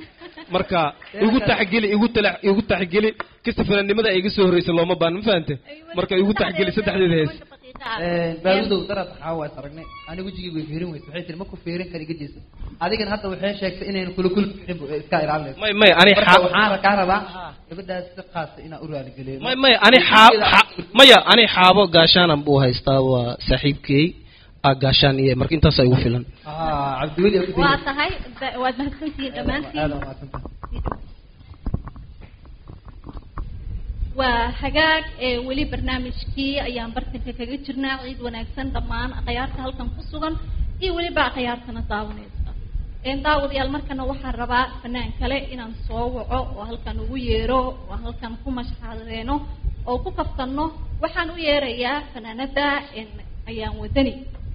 S16: marka igu taxgeli igu tala igu taxgeli kasta fananimada ay iga soo horreysay looma baan ma fahante marka igu taxgeli saddexdeeda hees
S15: baaludow darad waxaa waa is aragnay aniga wejigii way fiirin weysa waxay tiri ma ku fiirin kara iga jeeso adigana hadda waxay sheegtay inaynu kula kula fiirin bu iska ilaalinayso
S16: may may ani
S15: Marka
S16: xaa-
S15: waxaan kaa rabaa gabadhaas si qaasa inaa u raaligeliyo
S16: may may ani xaab xa- maya ani xaabo gaashaanan buu haystaa waa saaxiibkey aa gaashaan iyo marka intaasaa igu filan
S15: ah cabdiweli
S3: waa tahay da- waad mahadsantihiin dhammaantiin waa hagaag ee weli barnaamijkii ayaan bartanka kaga jirnaa ciid wanaagsan dhammaan akhyaarta halkan ku sugan iyo weliba akhyaartana daawanaysa een daawadayaal markana waxaan rabaa fanaan kale inaan soo waco oo halkan ugu yeero oo halkan ku mashxadeeno oo ku kaftanno waxaan u yeerayaa fanaanada een ayaan wadani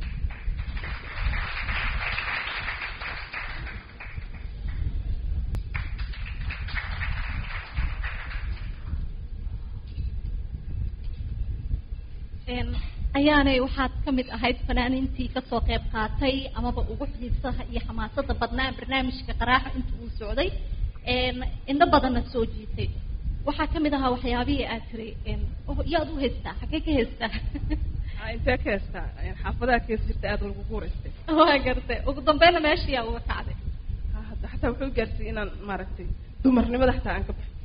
S3: een ayaanay waxaad ka mid ahayd fanaaniintii kasoo qayb qaatay amaba ugu xiisaha iyo xamaasada badnaa barnaamijka qaraaxa inta uu socday een indho badanna soo jiitay waxaa ka mid ahaa waxyaabihii aad tiri een oh, yaad u haystaa xaggee ka haystaa
S8: intee ka heystaa xaafadaha ka hees jirta aad lagu guuraystay
S3: waa gartay ugu dambeynna meeshiyaa uga kacday
S8: hadda xataa wuxuu gaarsiiyey inaan maaragtay dumarnimada xataa aan ka baxo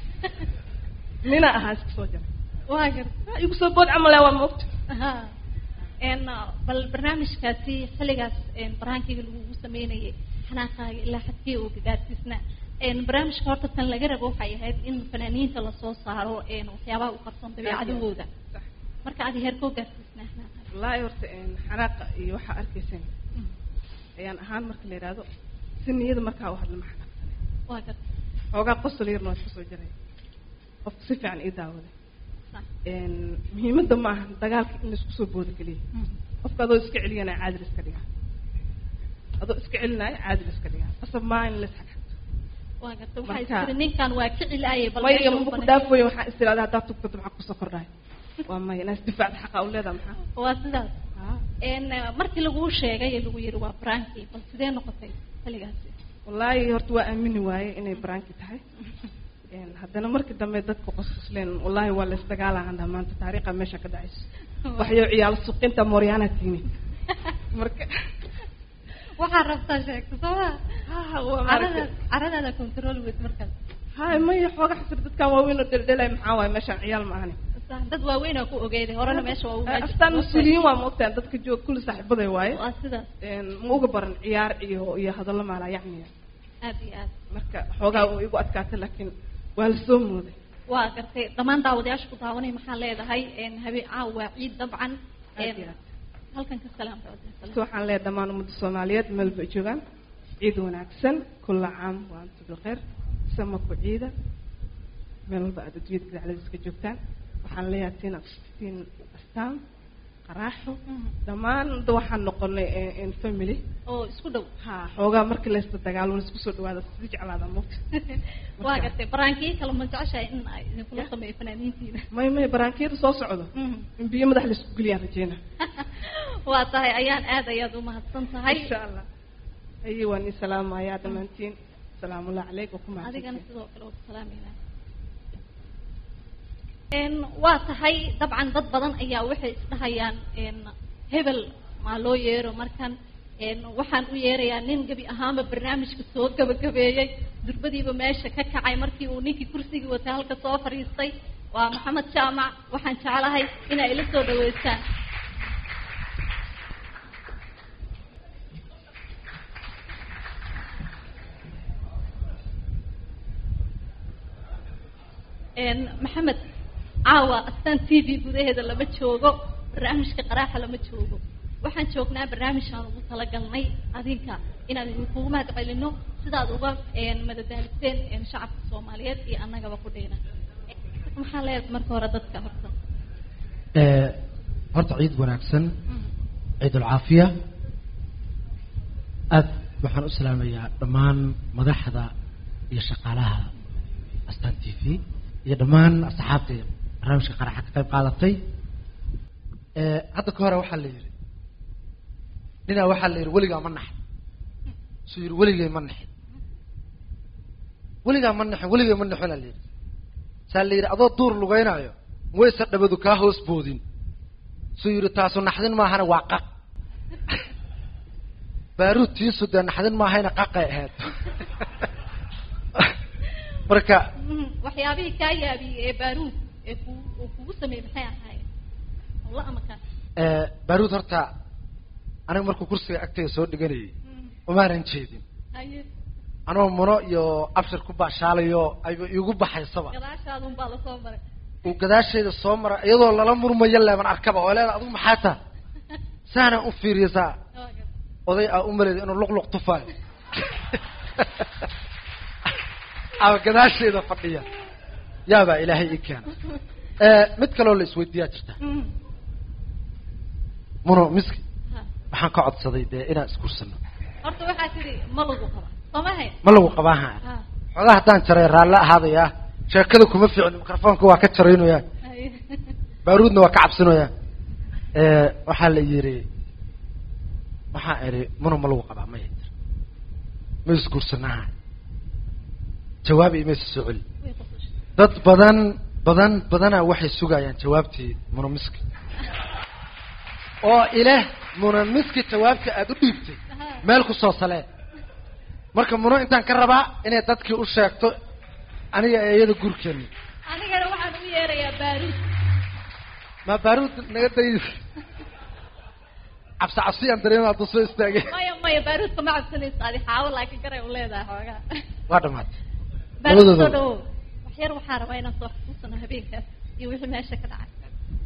S8: nina ahaa iska soo jara
S3: waa gartay
S8: igu soo bood camal waa moogta
S3: Aha. een bal barnaamijkaasi xilligaas een baraankiga lagugu sameynayay xanaaqaaga ilaa xadkii uu gaarsiisnaa een barnaamijka horta tan laga rabo waxay ahayd in fanaaniinta lasoo saaro een waxyaabaha u qarsoon dabeecadahooda marka adi heerkoo gaarsiisnaa xanaaqaaga
S8: wallaahi horta een xanaaqa iyo waxaa arkayseen ayaan ahaan marka la yidhaahdo si niyada markaa u hadla ma xanaaqsanay
S3: waa gartay
S8: xoogaa qosol yarna waa iska soo jaray qofka si fiican ii daawaday een muhiimadda ma aha dagaalka in laisku soo booda keliya qofka adoo iska celiyana caadil iska dhiga adoo iska celinaayo caadil iska dhiga qasab maa in la isxagxagto
S3: waa gartay waxay
S8: Marka-
S3: tiri ninkan waa ka cilaayay bal
S8: maya
S3: meesha
S8: ma
S3: u
S8: ku
S3: banay.
S8: dhaafoyo waxaa is tiraada haddaad tugtato maxaa kusoo kordhahay waa maya inaas difaacda xaqa u leedaha maxaa
S3: waa sidaas een markii laguu sheegay ee lagu yiri waa branki bal sidee noqotay xilligaasi
S8: wallaahi horta waa aamini waaye inay baraanki tahay Een, haddana markii dambe dadku qosqosleen wallaahi waa la isdagaalahan maanta taariikha meesha ka dhacayso waxyo ciyaalo suqinta mooryaana tiini marka
S3: waxaa rabtaa sheegta soo ma
S8: waa maaragtay-
S3: caradaada caradaada control weyd markaas
S8: hay maya xooga xasir dadkan waaweyn oo dheldhelay maxaa waaye meeshaan ciyaal ma ahani
S3: Sax, dad waaweyn aa ku ogeeday horena meesha waa uga
S8: astaan mas-uuliyiin waa moogtaan dadka joog kulli saaxiibaday waaye
S3: waa sidaas
S8: Een, ma uga baran ciyaar iyo iyo hadallo maalaa yacniya
S3: aad iyo aad
S8: marka xoogaa uu igu adkaatay laakiin waa la soo mooday
S3: waa gartay dhammaan daawadayaasha ku daawanay maxaa leedahay een habeen caawa waa ciid dabcan een halkan ka salaam
S8: si waxaan leeyahay dhammaan ummadda soomaaliyeed meel bay joogaan ciid wanaagsan kulla caam wa antum bilkhayr sama ku ciida meel walba aad adduunyada gadaacladiis ka joogtaan waxaan leeyahay tiin tiin astaan qaraaxo dhammaan da waxaan noqonay eh, in family
S3: oo isku dhow
S8: ha xoogaa markii laysta dagaalo laisku soo dhawaada si jeclaada moogta
S3: waa gartay baraankii kale ma jeceshahay in ay idinkula sameeyo fanaaniintiina
S8: may may baraankiyada soo socdo in biyo madax laisku geliyaan rajeyna
S3: waa tahay ayaan aad ayaad umahadsan tahay
S8: insha allah haye waan ii salaamayaa dhammaantiin salaamullahi caleyk wa ku
S3: adigana
S8: mahadsantiin
S3: sidoo kale waa ku salaamayna een waa tahay dabcan dad badan ayaa waxay isdhahayaan een hebel maa loo yeero markan een waxaan u yeerayaa nin gebi ahaanba barnaamijka soo gabagabeeyey durbadiiba meesha ka kacay markii uu ninkii kursigii watay halka soo fadhiistay waa maxamed jaamac waxaan jeclahay inay ila soo dhaweystaan een maxamed caawa astaan t v gudaheeda lama joogo barnaamijka qaraaxa lama joogo waxaan joognaa barnaamijkaan ugu talagalnay adinka inaan idinkugu mahad celino sidaad uga een madadaaliseen een shacabka soomaaliyeed iyo annagaba ku dhayna maxaa leedahay marka hore dadka horta
S17: Eh, horta ciid wanaagsan ciid ulcaafiya aad waxaan u salaamayaa dhammaan madaxda iyo shaqaalaha astaan t v iyo dhammaan asxaabta barnaamijka qaraxa ka qayb qaadatay Eh, hadda ka hore waxaa la yidhi ninaa waxaa la yidhi weligaa ma naxin suu yidhi weligay ma naxin weligaa ma nixin weligaa ma nixin aa la yidhi saa la yidhi adoo duur lugeynaayo wayse dhabadu kaa hoos boodin suu yidhi taasu naxdin maahana waa qaq baaruud tiisu dee naxdin maahayna qaqay ahayd marka
S3: Mhm. waxyaabihii kaa yaabiyey ee baaruud ee ku uu kugu sameeyey maxay ahaayeen hawla ama kaa
S17: eh, baaruud horta aniga markuu kursiga agtayda soo dhiganayay umaanan jeedin
S3: haye
S17: anoo muno iyo abshir ku baashaalayo ayba iigu baxaysaba
S3: gadaashaadun baa lasoo maray
S17: uu gadaashayda soo mara iyadoo lala murmayo leeban arkaba oo leeda adigu maxaa taa saana u fiiriya saa oday aa u maleeda inuu luqluq tufaayo ama gadaashayda fadhiya yaabaa ilaahay ii keena Eh, mid kaloo la isweydiiyaa jirta muno miski waxaan ka codsaday dee inaan isgursano
S3: horta waxaa tidhi ma lagu qaba sooma hayn
S17: ma lagu qabaaha
S3: Ha.
S17: xoogaa haddaan jaray raalle ahaadaya sheekada kuma fiicno mikrofoonka waa ka jaraynaya
S3: Haye.
S17: baaruudna waa ka cabsinaya Eh, waxaa la yidhi waxaa idhi muno ma lagu qabaa maya tir ma isguursanaha jawaab imaysa soo celi dad badan badan badanaa waxay sugayaan jawaabtii munamiski oo ileh munamiski jawaabta aada u dhiibtay meel kusoo salee marka muno intaan ka rabaa inay dadkii u sheegto aniga ee iyada gurkeeni
S3: anigana waxaan u yeerayaa baaruud
S17: ma baaruud naga day cabsi cabsi aan dareema hadduu soo istaagay
S3: maya maya baaruudka ma cabsanaysa adi xaawo laakiin garay u leedahay xoogaa
S17: waa dhamaatay
S3: baaruud soo
S17: labadooda
S3: dhawow wax yar waxaa rabaa inaan soo xusuusano habeenkaas iyo wixii meesha ka dhacay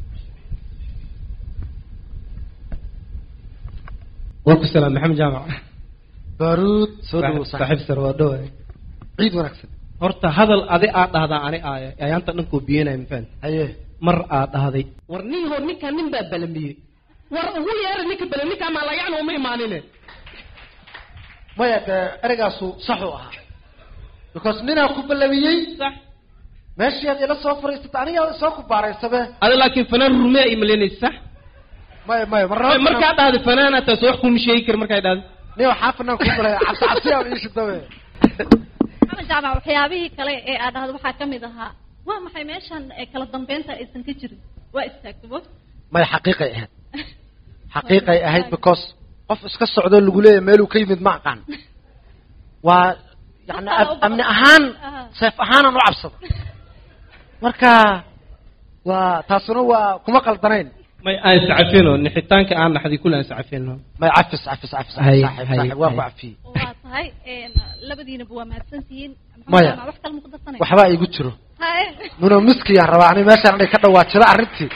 S16: waa ku salaam maxamed jaamac
S17: baaruud soo dhawow
S16: saaxiib sar waa dhawaay
S17: ciid wanaagsan
S16: horta hadal adi aad dhahdaa ani aaya ayaanta dhankoo biyanaya mafahant
S17: haye
S16: mar aad dhahday war nin hor ninkaan nin baa balamiyey war ugu yeera ninka bala ninkaa maa lagacna uma imaanine
S17: maya dee ereygaasu saxuu ahaa because ninaa ku ballamiyey meeshii aad ila soo fariisata anigaa soo ku baaraysabe
S16: adi laakiin fanaan rume ay malaynaysa sax
S17: maya maya marnaba
S16: markaa dhahday fanaana taas wax kuma sheegi kara markaa dhahday
S17: nin waxaa fanaan ku balaya cabsi cabsi aan iishi dabe
S3: maxamed jaamac waxyaabihii kale ee aad dhahdo waxaa ka mid ahaa waa maxay meeshan ee kala dambeynta aysan ka jirin waa istaagtabo
S17: maya xaqiiqay ahayd xaqiiqay ahayd because qof iska socdo lagu leeyahay meeluu ka yimid ma aqaan waa yani ab- amni ahaan seef ahaanan u cabsada marka waa taasuna waa kuma qaldanayn
S16: may aan iscafino nixitaanka aan naxday kule aan iscafino
S17: may cafis cafis cafis
S16: Hay,
S17: saaxiib
S16: hay,
S17: saaxiib waa ku
S16: hay.
S17: cafiyey
S3: waa tahay een, labadiinaba waa mahadsantihiin maxamed
S17: Maya.
S3: jaamac wax kale ma ku darsanay
S17: waxbaa igu jiro
S3: haye
S17: muno miskiyaan rabaa ani meeshaan inay ka dhawaajiro arrintii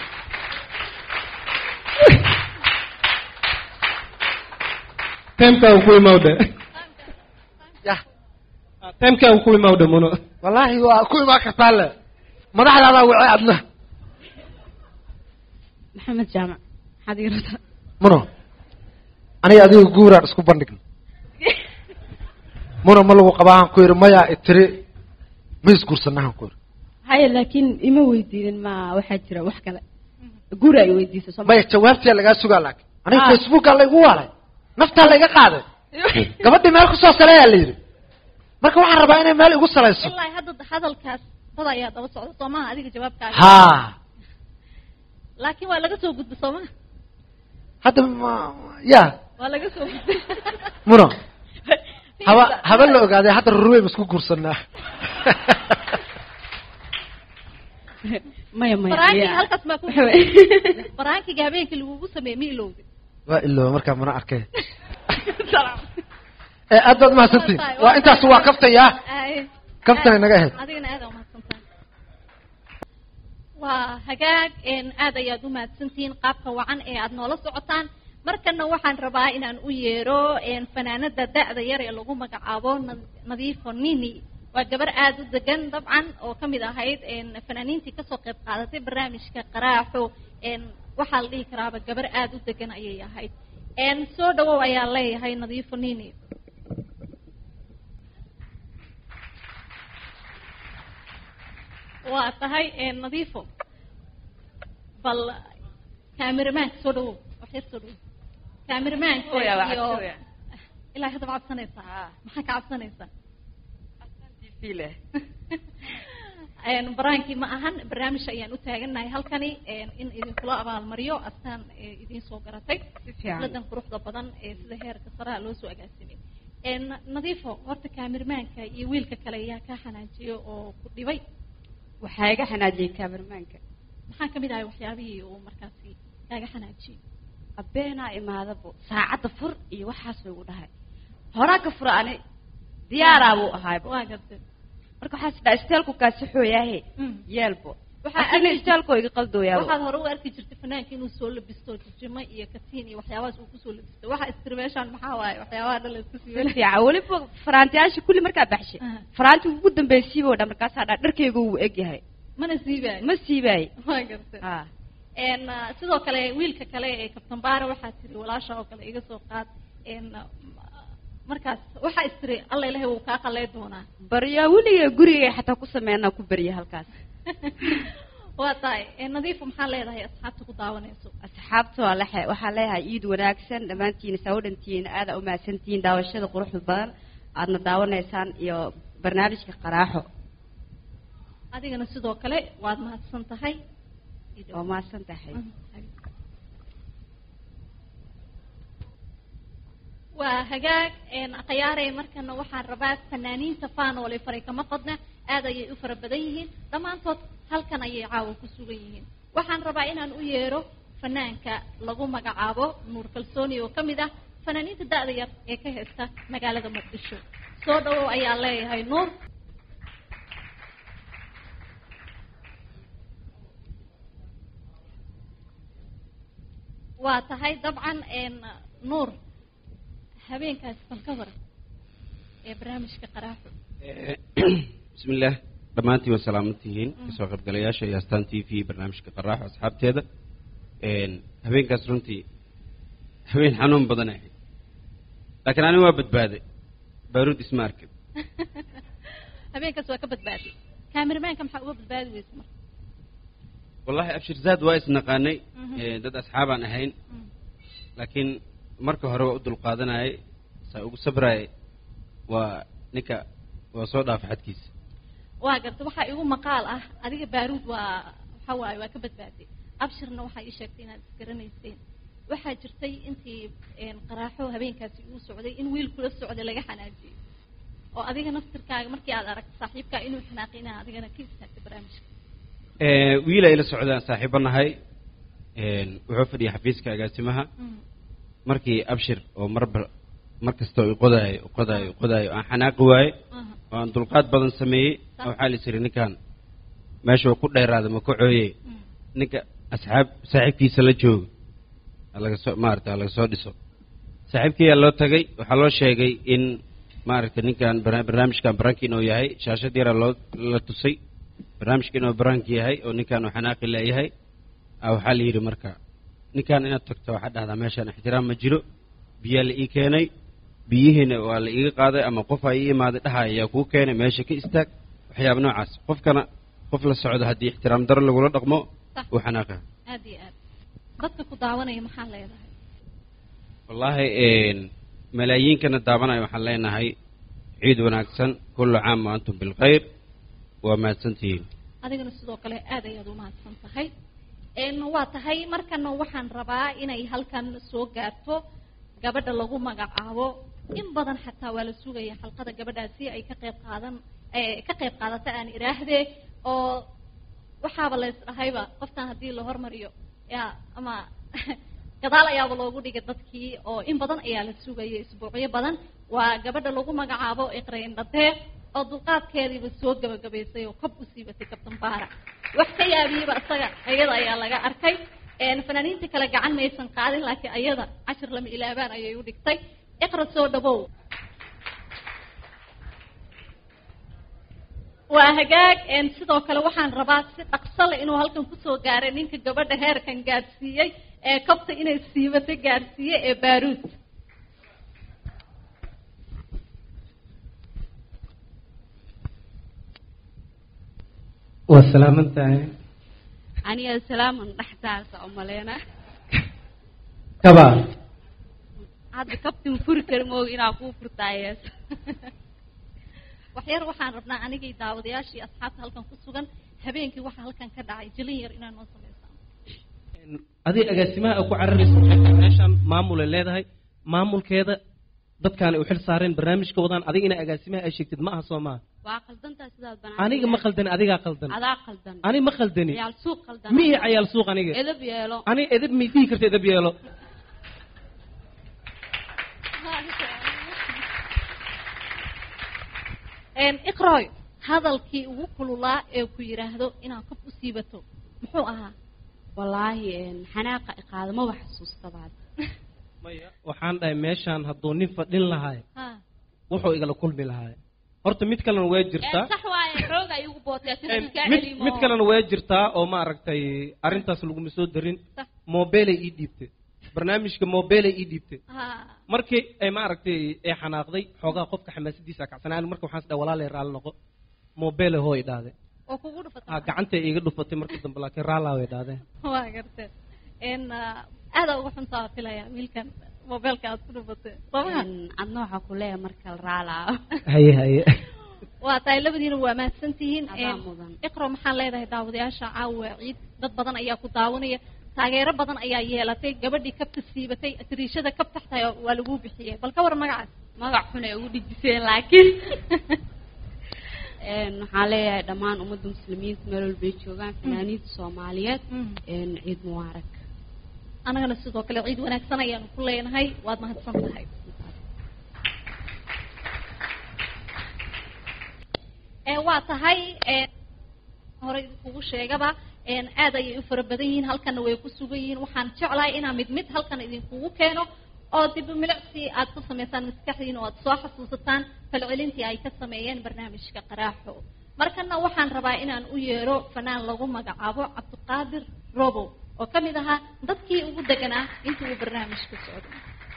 S16: temkaa ku imawdhe
S17: yah
S16: temkaa ku imawdhe muno
S17: wallaahi waa ku imaan kartaa le madaxdaadaa wacay adna
S13: maxamed jaamac maxaad ii rabtaa
S17: muno aniga adiga guuraan isku bandhigna muno ma lagu qabaahan ku yidhi mayaa itiri ma isguursanahan ku yidhi
S13: haya laakiin ima weydiinin ma waxaa jira wax kale guri ay weydiisay soo
S17: maya jawaabtiyaa lagaa sugaa laakiin aniga
S13: Ah.
S17: facebookaa laygu waalay naftaa layga qaaday gabadhii meel kusoo saleeyaa la yidhi marka waxaan rabaa inay meel igu salayso
S3: ilaa hadda hadalkaas dad ayaa daba socda soo maha adiga jawaabkaaga
S17: ha
S3: laakiin waa laga soo gudba soo maha
S17: hadda ma ya
S3: waa laga soo gudbay
S17: muno haba haba la ogaaday hadda rurwey ma isku guursanaa
S13: maya maya
S3: baraankiga
S13: ya.
S3: halkaas maa ku baraankiga habeenkii lagugu sameeyey ma ilowday
S17: waa ilooba markaa mana arkay ee aad baad mahadsantiin waa intaas waa kaftaya
S3: Ay.
S17: Kaftan inaga ahayd.
S3: adigana aad umahadsantahay waa hagaag een, aad ayaad umahadsantihiin qaabka wacan ee aad noola socotaan markana waxaan rabaa inaan u yeero een, fanaanada da'da yar ee lagu magacaabo Na- nadiifo nini waa gabar aada u degan dabcan oo kamid ahayd een, fanaaniintii kasoo qayb qaadatay barnaamijka qaraaxo een, waxaa la dhihi karaaba gabar aada u degan ayay ahayd een, soo dhawow ayaa leeyahay nadiifo nini waa tahay een, nadiifo bal kaamiramanka soo dhawow wax yar soo dhawow kaamiramanka
S11: Oya, waa
S3: iyo
S11: cabsi, oya.
S3: ilaa hadda ma cabsanaysaa maxaa ka cabsanaysaa
S11: fiile
S3: Een, baraankii ma ahan barnaamij ayaan u taagannahay halkani een, in idinkula abaalmariyo astaan ee idiin soo garatay
S11: fiican.
S3: xafladan quruxda badan ee sida heerka saraha loo soo agaasimay Een, nadiifo horta kaamirmaanka iyo wiilka kale ayaa kaa xanaajiyo oo ku dhibay
S11: waxaa iga xanaajiyey kaamirmaanka
S3: maxaa kamid ahay waxyaabihii uu markaasi kaaga xanaajiyey
S11: abeenaa imaadabo saacadda fur iyo waxaas bay igu dhahay horaa ka fura ani diyaaraa buu ahaayba
S3: waa gartay
S11: marka waxaa sidhaa isteelku kaasi xooyaahe yeelbo
S3: Waxaa
S11: asina
S3: arki-
S11: isteelkoo iga qaldooyaabo
S3: waxaad hore u arki jirtay fanaanka inuu soo labisto jijimo iyo katiin iyo waxyaabahaas uu kusoo labisto waxa istiri meeshaan maxaa waaye waxyaabaha dhan la isku
S11: si
S3: siiway
S11: fiican weliba faraantiyaasha kulli markaa baxshay faraantiga ugu dambaysiiba oo dhan markaasaa dhaa dharkayga wuu egyahay
S3: mana siibaay
S11: ma siibaay
S3: waa gartay
S11: Ah.
S3: Een, ah, sidoo kale wiilka kale ee kabtan baare waxaa tiri walaasha oo kale iga soo qaad Een, ah, markaas waxaa istiri alla ilahay wuu kaa qalay doonaa
S11: baryaa weliga gurigay xataa ku sameynaa ku barya halkaas
S3: waa tahay Een, nadiifo maxaa leedahay asxaabta ku daawanayso
S11: asxaabta waa lexe waxaa leeyahay iid wanaagsan dhammaantiina saa u dhantihiin aada u mahadsantihiin daawashada quruxda badan aadna daawanaysaan iyo barnaamijka qaraaxo
S3: adigana sidoo kale waad mahadsan tahay
S11: waa mahadsan tahay
S3: waa hagaag een, khiyaarey markana waxaan rabaa fanaaniinta faanoole faray kama qodna aad ayay u fara badan yihiin dhammaantood halkan ayay caawa ku sugan yihiin waxaan rabaa inaan u yeero fanaanka lagu magacaabo nuur kalsooni oo ka mid ah fanaaniinta da-da yar ee ka haysta magaalada muqdisho soo dhawow ayaa leeyahay nuur waa tahay dabcan een, nuur habeenkaas bal ka waran ee barnaamijka qaraaxo
S18: bismillaah dhammaantiin waa salaaman tihiin kasoo qaybgalayaasha iyo astaan t v barnaamijka qaraaxo asxaabteeda Een, habeenkaas runtii habeen xanuun badan ahayd laakiin aniga waa badbaaday baaruud isma arkin
S3: habeenkaas waa ka badbaaday kaamirmaanka maxaa uga badbaadi weysa marka
S18: wallahi abshir zaad waa isnaqaanay
S3: Mhm.
S18: Ee, dad asxaabaan ahayn laakiin marka hore waa u dulqaadanayay saa ugu sabrayay waa ninka waa soo dhaafa xadkiisa
S3: waa garta waxaa igu maqaal ah adiga baaruud waa waxa waaye waa ka badbaaday abshirna waxaa ii sheegtay inaad isgaranayseen waxaa jirtay intii een, qaraaxo habeenkaasi uu socday in wiil kula socday laga xanaajiyey oo adiga naftirkaaga markii aad aragto saaxiibkaa inuu xanaaqi inaa adigana ka istaagtay barnaamijka
S18: Ee, wiil ay la socdaan saaxiibo nahay Een, wuxuu fadhiyay xafiiska agaasimaha markii abshir oo marba mar kasta uu qodaayo u qodaayo u qodaayo aan xanaaqi waaye oo aan dulqaad badan sameeyey oo waxaa la isiri ninkan meesha uu ku dheeraada ma ka cooye ninka asxaab saaxiibkiisa la jooga ha laga soo maarata ha laga soo dhiso saaxiibkiyaa loo tagay waxaa loo sheegay in maaragta ninkan barna- barnaamijkan baranki inuu yahay shaashad yaraa loo la tusay barnaamijka inuu baranki yahay oo ninkan uu xanaaqi leeyahay ah, waxaa la yidhi marka ninkan inaad tagto waxaa dhahdaa meeshaan ixtiraam ma jiro biyaa la ii keenay biyihiina waa la iiga qaaday ama qof aa ii imaaday dhaha ayaa kuu keenay meesha ka istaag waxyaaba noocaas qofkana qof la socdo haddii ixtiraam daro lagula dhaqmo
S3: Sax.
S18: uu xanaaqa
S3: aad iyo aad dadka ku daawanaya maxaa leedahay
S18: wallaahi een, malaayiinkana daabanaya waxaan leenahay ciid wanaagsan kullu caam wa antum bilkhayr waa mahadsantihiin
S3: adigana sidoo kale aad ayaad u mahadsan tahay Een, waa tahay markana waxaan rabaa inay halkan soo gaarto gabadha lagu magacaabo in badan xataa waa la sugaya xalqada gabadhaasi ay ka qayb qaadan ee, ka qayb qaadata aan iraahdee oo waxaaba la isdhahayba qoftan haddii la hormariyo ya ama gadaal ayaaba loogu dhigay dadkii oo in badan ayaa la sugayay isbuucyo badan waa gabadha lagu magacaabo iqrayn dhadee oo dulqaadkeediiba soo gabagabaysay oo kob u siibatay kabtan baara wax ka yaabiyeyba isaga ayada ayaa laga arkay Een, fanaaniinta kale gacan maysan qaadin laakiin ayada cashir lama ilaabaan ayay u dhigtay iqra soo dhawow waa hagaag een, sidoo kale waxaan rabaa si dhaqso leh inuu halkan kusoo gaaray ninka gabadha heerkan gaadhsiiyey ee kabta inay siibatay gaadhsiiyey ee baaruud
S16: waa salaaman tahay
S11: aniga salaaman dhexdaasa u maleyna
S16: kabaa
S11: hadda kabtin furi kari mooga inaa kuu furtaayees
S3: waxyar waxaan rabnaa anigii daawadayaashii asxaabta halkan ku sugan habeenkii waxa halkan ka dhacay jilin yar inaan noo sameysaan
S16: adiga agaasimaha ay ku cararaysa waxay tahay meeshaan maamulay leedahay maamulkeeda dadkaan ay u xil saareen barnaamijka wadaan adiga inaa agaasimaha ay sheegtid ma aha soo maaha
S13: waa qaldantaa sidaad banaan
S16: aniga ma khaldani adigaa qaldan
S13: adaa qaldan
S16: ani ma khaldani
S13: ciyaal suuq qaldan
S16: mihi cayaal suuq aniga
S13: edab yeelo
S16: ani edab mi dhihi karta edab yeelo
S3: Een, iqrooy hadalkii ugu kululaa ee ku yidhaahdo inaad kab u siibato muxuu ahaa
S13: wallaahi een, xanaaqa iqaado maba xasuustabaad
S16: waxaan dhahay meeshaan hadduu nin fadhin lahaay
S3: Ha.
S16: wuxuu igala kulmi lahaay horta mid kalena way jirtaa
S13: sax waaye xooga igu bootay
S16: Een, mid mid kalena way jirtaa oo maaragtay arrintaas laguma soo darin mobilay ii dhiibtay barnaamijka mobilay ii dhiibtay markii ay maaragtay ay xanaaqday xoogaa qofka xamaasadiisa kacsanaan marka waxaan isdhahay walaalay raalli noqo mobile hooy dhahday
S3: oo kugu dhufatay
S16: ah gacantay iiga dhufatay markii dambe laakiin raallaa way dhahdeen
S3: waa gartee een aada uga xuntaa filaya wiilkan mobeelka aad ku dhufatay somaha
S13: adna waxaa ku leeyahay marka la raalaa
S16: haye haye
S3: waa tahay labadiina waa mahadsan tihiin
S13: Adaa
S3: Een,
S13: mudan.
S3: iqro maxaan leedahay daawadayaasha caawa ciid dad badan ayaa ku daawanaya taageero badan ayaa yeelatay gabadhii kabta siibatay tiriishada kab taxtahay waa laguu bixiyey bal ka war magacaas
S13: magac xun ay ugu dhijiseen laakiin een waxaan leeyahay dhammaan ummadda muslimiinta meel walbay joogaan fanaaniinta soomaaliyeed een ciid mubaarak
S3: anagana sidoo kale ciid wanaagsan ayaanu ku leenahay waad mahadsan tahay ee waa tahay ee horey kugu sheegaba een aad ayay u fara badan yihiin halkana way ku sugan yihiin waxaan jeclahay inaan mid mid halkan idinkugu keeno oo dib u milicsi aad ku samaysaan maskaxdiina oo aad soo xasuusataan falcelintii ay ka sameeyeen barnaamijka qaraaxo markana waxaan rabaa inaan u yeero fanaan lagu magacaabo cabdiqaadir robo oo ka mid ahaa dadkii ugu deganaa intii uu barnaamijka socday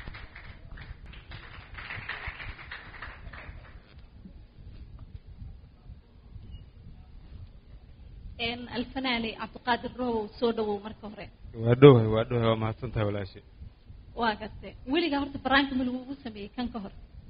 S3: een alfanaani cabdiqaadir robow soo dhawow marka hore
S18: waa dhowahay waa dhowahay waa mahadsan tahay walaashay
S3: waa gartay weligaa horta baraanka ma lagugu sameeyey kan ka hor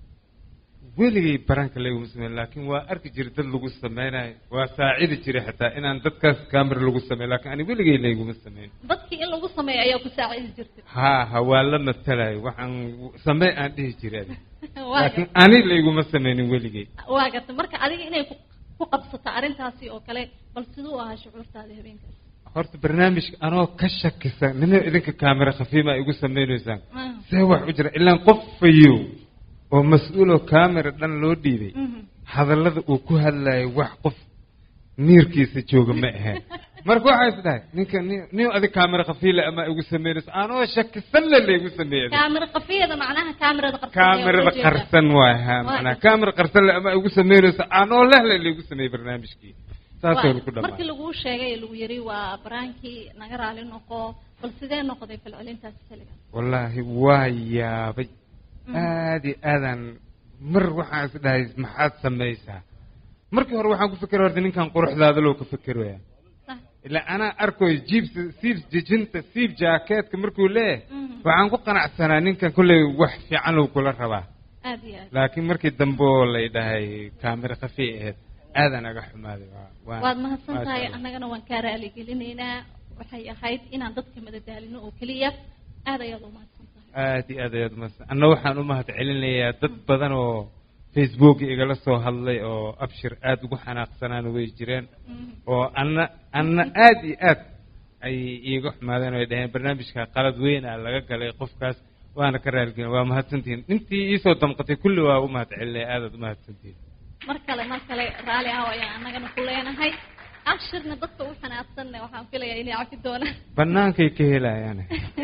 S18: weligay baraanka layguma sameyn laakiin waa arki jiray dad lagu sameynayo waa saacidi jiray xataa inaan dadkaas camera lagu sameyn laakiin ani weligay layguma sameyn
S3: dadkii in lagu sameeyo ayaa ku saacidi jirtay
S18: ha ha waa la matalayo waxaan samey aan dhihi jiray adi
S3: waa
S18: laakiin
S3: gartay
S18: ani layguma sameynin weligay
S3: waa gartay marka adiga inay ku ku qabsato arrintaasi oo kale bal siduu ahaa shucuurtaada habeenkaas
S18: horta barnaamijka anoo ka shakisan nina idinka kaamera khafiima ay igu sameynaysaan
S3: Ah.
S18: see wax u jira ilaan qof fayow oo mas-uuloo kaamera dhan loo dhiibay
S3: Mhm.
S18: hadallada uu ku hadlayo wax qof miirkiisa jooga ma ahayn marka waxaa is dhahay ninka ni- nin adig kaamera khafiila ama igu sameynayso anoo shakisan le laygu sameeyay
S3: kaamira qafiyada macnaha kaamirada qarsan ayaa
S18: kaamerada
S3: loo jeedaa.
S18: qarsan waay ha
S3: Waa
S18: macnaa
S3: gartay.
S18: kaamera qarsan le ama igu sameynayso anoo lehle laygu sameeyey barnaamijkii saasoo
S3: Waa-
S18: ku dhamaa
S3: markii laguu sheegay ee lagu yiri waa baraankii naga raali noqo bal sidee noqday falcelintaasi xilligan
S18: wallaahi waa yaabay aad iyo aadaan mar waxaan is dhahay maxaad samaysaa markii hore waxaan ku fikera horta ninkan quruxdaada loo ka fekeraya
S3: Sax.
S18: ilaa anaa arkoy jiibsa siib jejinta siib jaakeetka markuu leeyahay waxaan ku qanacsanaa ninkan kolley wax fiican uu kula rabaa
S3: aad iyo aad
S18: laakiin markii dambe oo lay dhahay kaamira khafi ahayd aadaan aga xumaaday waa- waa-
S3: waad mahadsan
S18: maasha
S3: tahay
S18: Allah.
S3: annagana waan kaa raaligelinaynaa waxay ahayd inaan dadka madadaalino oo keliya aad ayaad u mahadsan
S18: aad iyo aad ayaad umahadsan anna waxaan u mahad celinayaa dad badan oo facebook igala soo hadlay oo abshir aad ugu xanaaqsanaana way jireen oo anna anna aad iyo aad ay iiga xumaadeen oo ay dhaheen barnaamijka qalad weyna laga galay qofkaas waana ka raaligelin waa mahadsantihiin intii iisoo damqatay kulli waa u mahad celinaya aadaad u mahadsantihiin
S3: mar kale mar kale raali ah ayaan annagana ku leenahay abshirna dadka u xanaaqsanna waxaan filayaa inay cafi doonaan
S18: bannaankay ka helayaane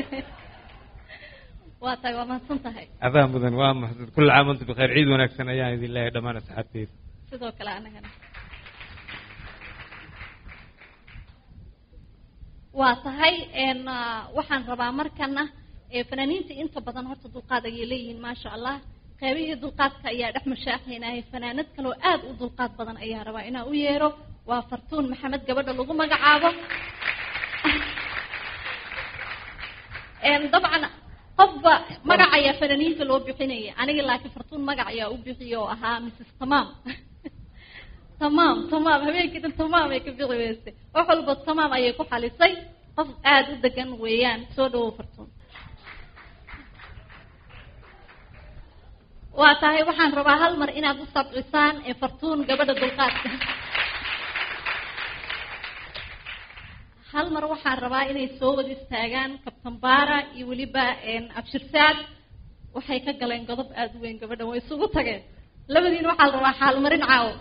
S3: waa tahay waa mahadsan tahay
S18: adaa mudan waa mahadsan kulli caam antum bikheer ciid wanaagsan ayaan idin leeyahay dhammaan asxaabteyda
S3: sidoo kale annagana waa tahay een, ah, waxaan rabaa markana ee, fanaaniinta inta badan horta dulqaad ayay leeyihiin maasha allah qeybihii dulqaadka ayaa dhex mashaaxaynaya fanaanad kaloo aad u dulqaad badan ayaa rabaa inaa u yeero waa fartuun maxamed gabadha lagu magacaabo Een, dabcan qofba magac ayaa fanaaniinta loo bixinaya aniga laakiin fartuun magac ayaa u bixiya oo ahaa mrs tamaam tamaam tamaam habeenkii dhan tamaam ay ka bixi weysay wax walba tamaam ayay ku xalisay qof aada u degan weeyaan soo dhawow fartuun waa tahay waxaan rabaa hal mar inaad u sabcisaan ee fartuun gabadha dulqaadka hal mar waxaan rabaa inay soo wada istaagaan kabtan baara iyo weliba abshirsaad waxay ka galeen godob aada u weyn gabadhan way isugu tageen labadiin waxaa la rabaa xaalmarin caawo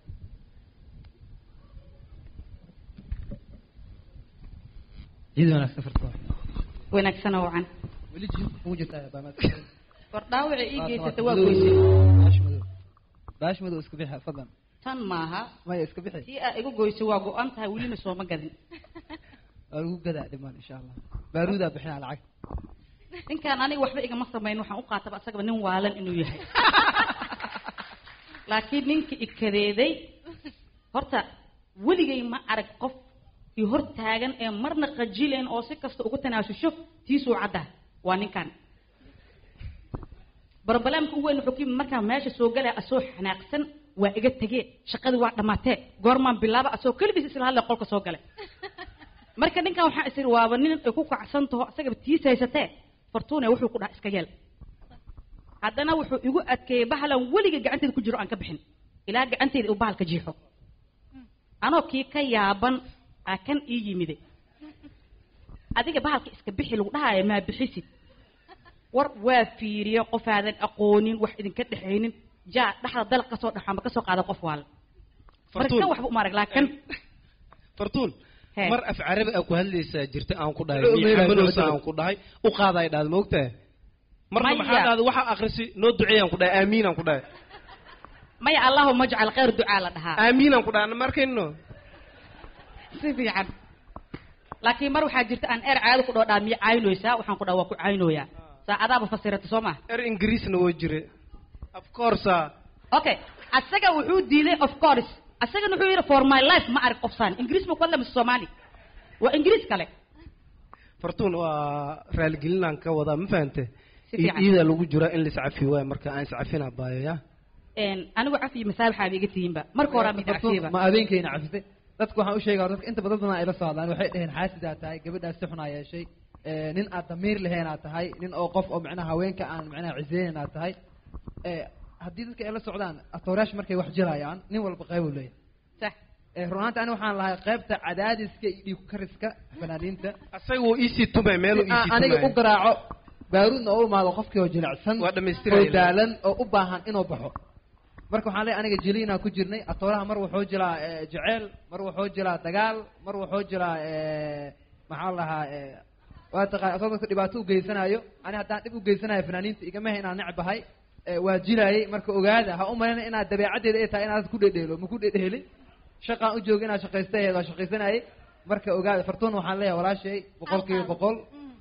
S15: ciid wanaagsan farto
S11: wanaagsan oo wacan
S15: weli jidka kugu jirtaa baamaad
S11: war dhaawaca ii geysata waa goysay
S15: baash madow baash madow iska bixi fadlan
S11: tan maaha
S15: maya iska bixi
S11: tii aa igu goysay waa go-an tahay welina sooma gadin
S15: waa lagu gadaa dhimaan insha allah baaruudaa bixinaa lacag
S11: ninkaan aniga waxba igama samayn waxaan u qaataba asagaba nin waalan inuu yahay laakiin ninka ikadeeday horta weligay ma arag qof i hor taagan ee marna qajileen oo si kasta ugu tanaasusho tiisuu cadda waa ninkan barbalaamka ugu weyn wuxuu ku yimid markaa meesha soo galaya asoo xanaaqsan waa iga tegee shaqadii waa dhammaatee goormaan bilaaba asoo keligiis isla hadlay qolka soo galay marka ninkan waxaa is iri waaba nin ay ku kacsan taho asagaba tiis haysatee fortune wuxuu ku dhaha iska yeel haddana wuxuu igu adkeeyey bahalan weliga gacanteeda ku jiro aan ka bixin ilaa gacanteeda uu bahalka jiixo anoo kii ka yaaban aa kan ii yimide adiga bahalka iska bixi lagu dhahaayo maa bixisid war waa fiiriye qof aadan aqoonin wax idinka dhexaynin jaa dhaxda dalaq kasoo dhaxo ama kasoo qaada qof waala marka kan waxba uma arag laakin
S16: fartuun
S11: Hee.
S16: mar af carabi aa ku hadlaysaa jirta aan ku dhahay
S15: Wuxuu
S16: miya
S15: meelahay,
S16: xamalowsa
S15: wuxuu
S16: aan ku dhahay u qaaday dhaad moogtahay marka
S11: Maya.
S16: maxaa dhahday waxa akhrisi noo duceeyaan ku dhahay aamiin aan ku dhahay
S11: maya allahuma ajcal khayr ducaa la dhahaa
S16: aamiin aan ku dhahay ma arkayno
S11: si fiican laakiin mar waxaa jirta aan er caado ku dhoo dhaa miya caynooysaa waxaan ku dhaha waa ku caynooyaa saacadaaba fasirata soo maha
S16: er ingiriisna woo jire of course ah.
S11: okay asaga wuxuu diiday of course asagana wuxuu yidhi for my life ma arag qofsaan ingiriis ma ku hadla mise soomaali waa ingiriis kale
S16: fartuun waa raaligelinaan ka wadaa ma fahante
S11: Si fiican.
S16: iida lagu jiraa in laiscafi waayo marka aan iscafina baayo ya
S11: Een, anigu cafi iyo masaabaxaaba iga tihiinba marka hore mid cafiiba
S15: ma habeenkayna cafisay dadku waxaan u sheegaa dadka inta badan badan ay la socdaan waxay dhaheen xaasidaa tahay gabadhaas si xun aa yeeshay ee, nin aad damiir lahayn aad tahay nin oo qof oo macnaha haweenka aan macnaha ciseynin aad tahay ee, haddii dadka ay la socdaan atoorayaasha markay wax jirayaan nin walba qayb uu leeyahay
S11: sax
S15: ee, run ahaanta ani waxaan lahay qaybta cadaadiska iyo dhiig kariska fanaaniinta
S16: asaga wuu iisii tumay meel
S15: si aan aniga u garaaco baaruudna oo u imaado qofkii oo jilicsan
S16: Waa dhammaystiraya.
S15: oo daalan oo u baahan inuu baxo marka waxaan leeyahay aniga jiliinaa ku jirnay atooraha mar wuxuu jiraa eh, jeceyl mar wuxuu jiraa dagaal mar wuxuu jiraa eh, maxaa la lahaa eh, waa taqaan asoo dadka dhibaato u geysanayo ani haddaan dhib u geysanayo fanaaniinta igama hay inaan necbahay eh, waa jilaayay marka ogaada ha u malayna inaad dabeecaddeeda ay tahay inaad ku dhedheelo ma ku dhedheelin shaqaan u jooga inaad shaqaysta ahayd waa shaqaysanayay marka ogaada fartuun waxaan leeyahay walaashay boqol kiiba boqol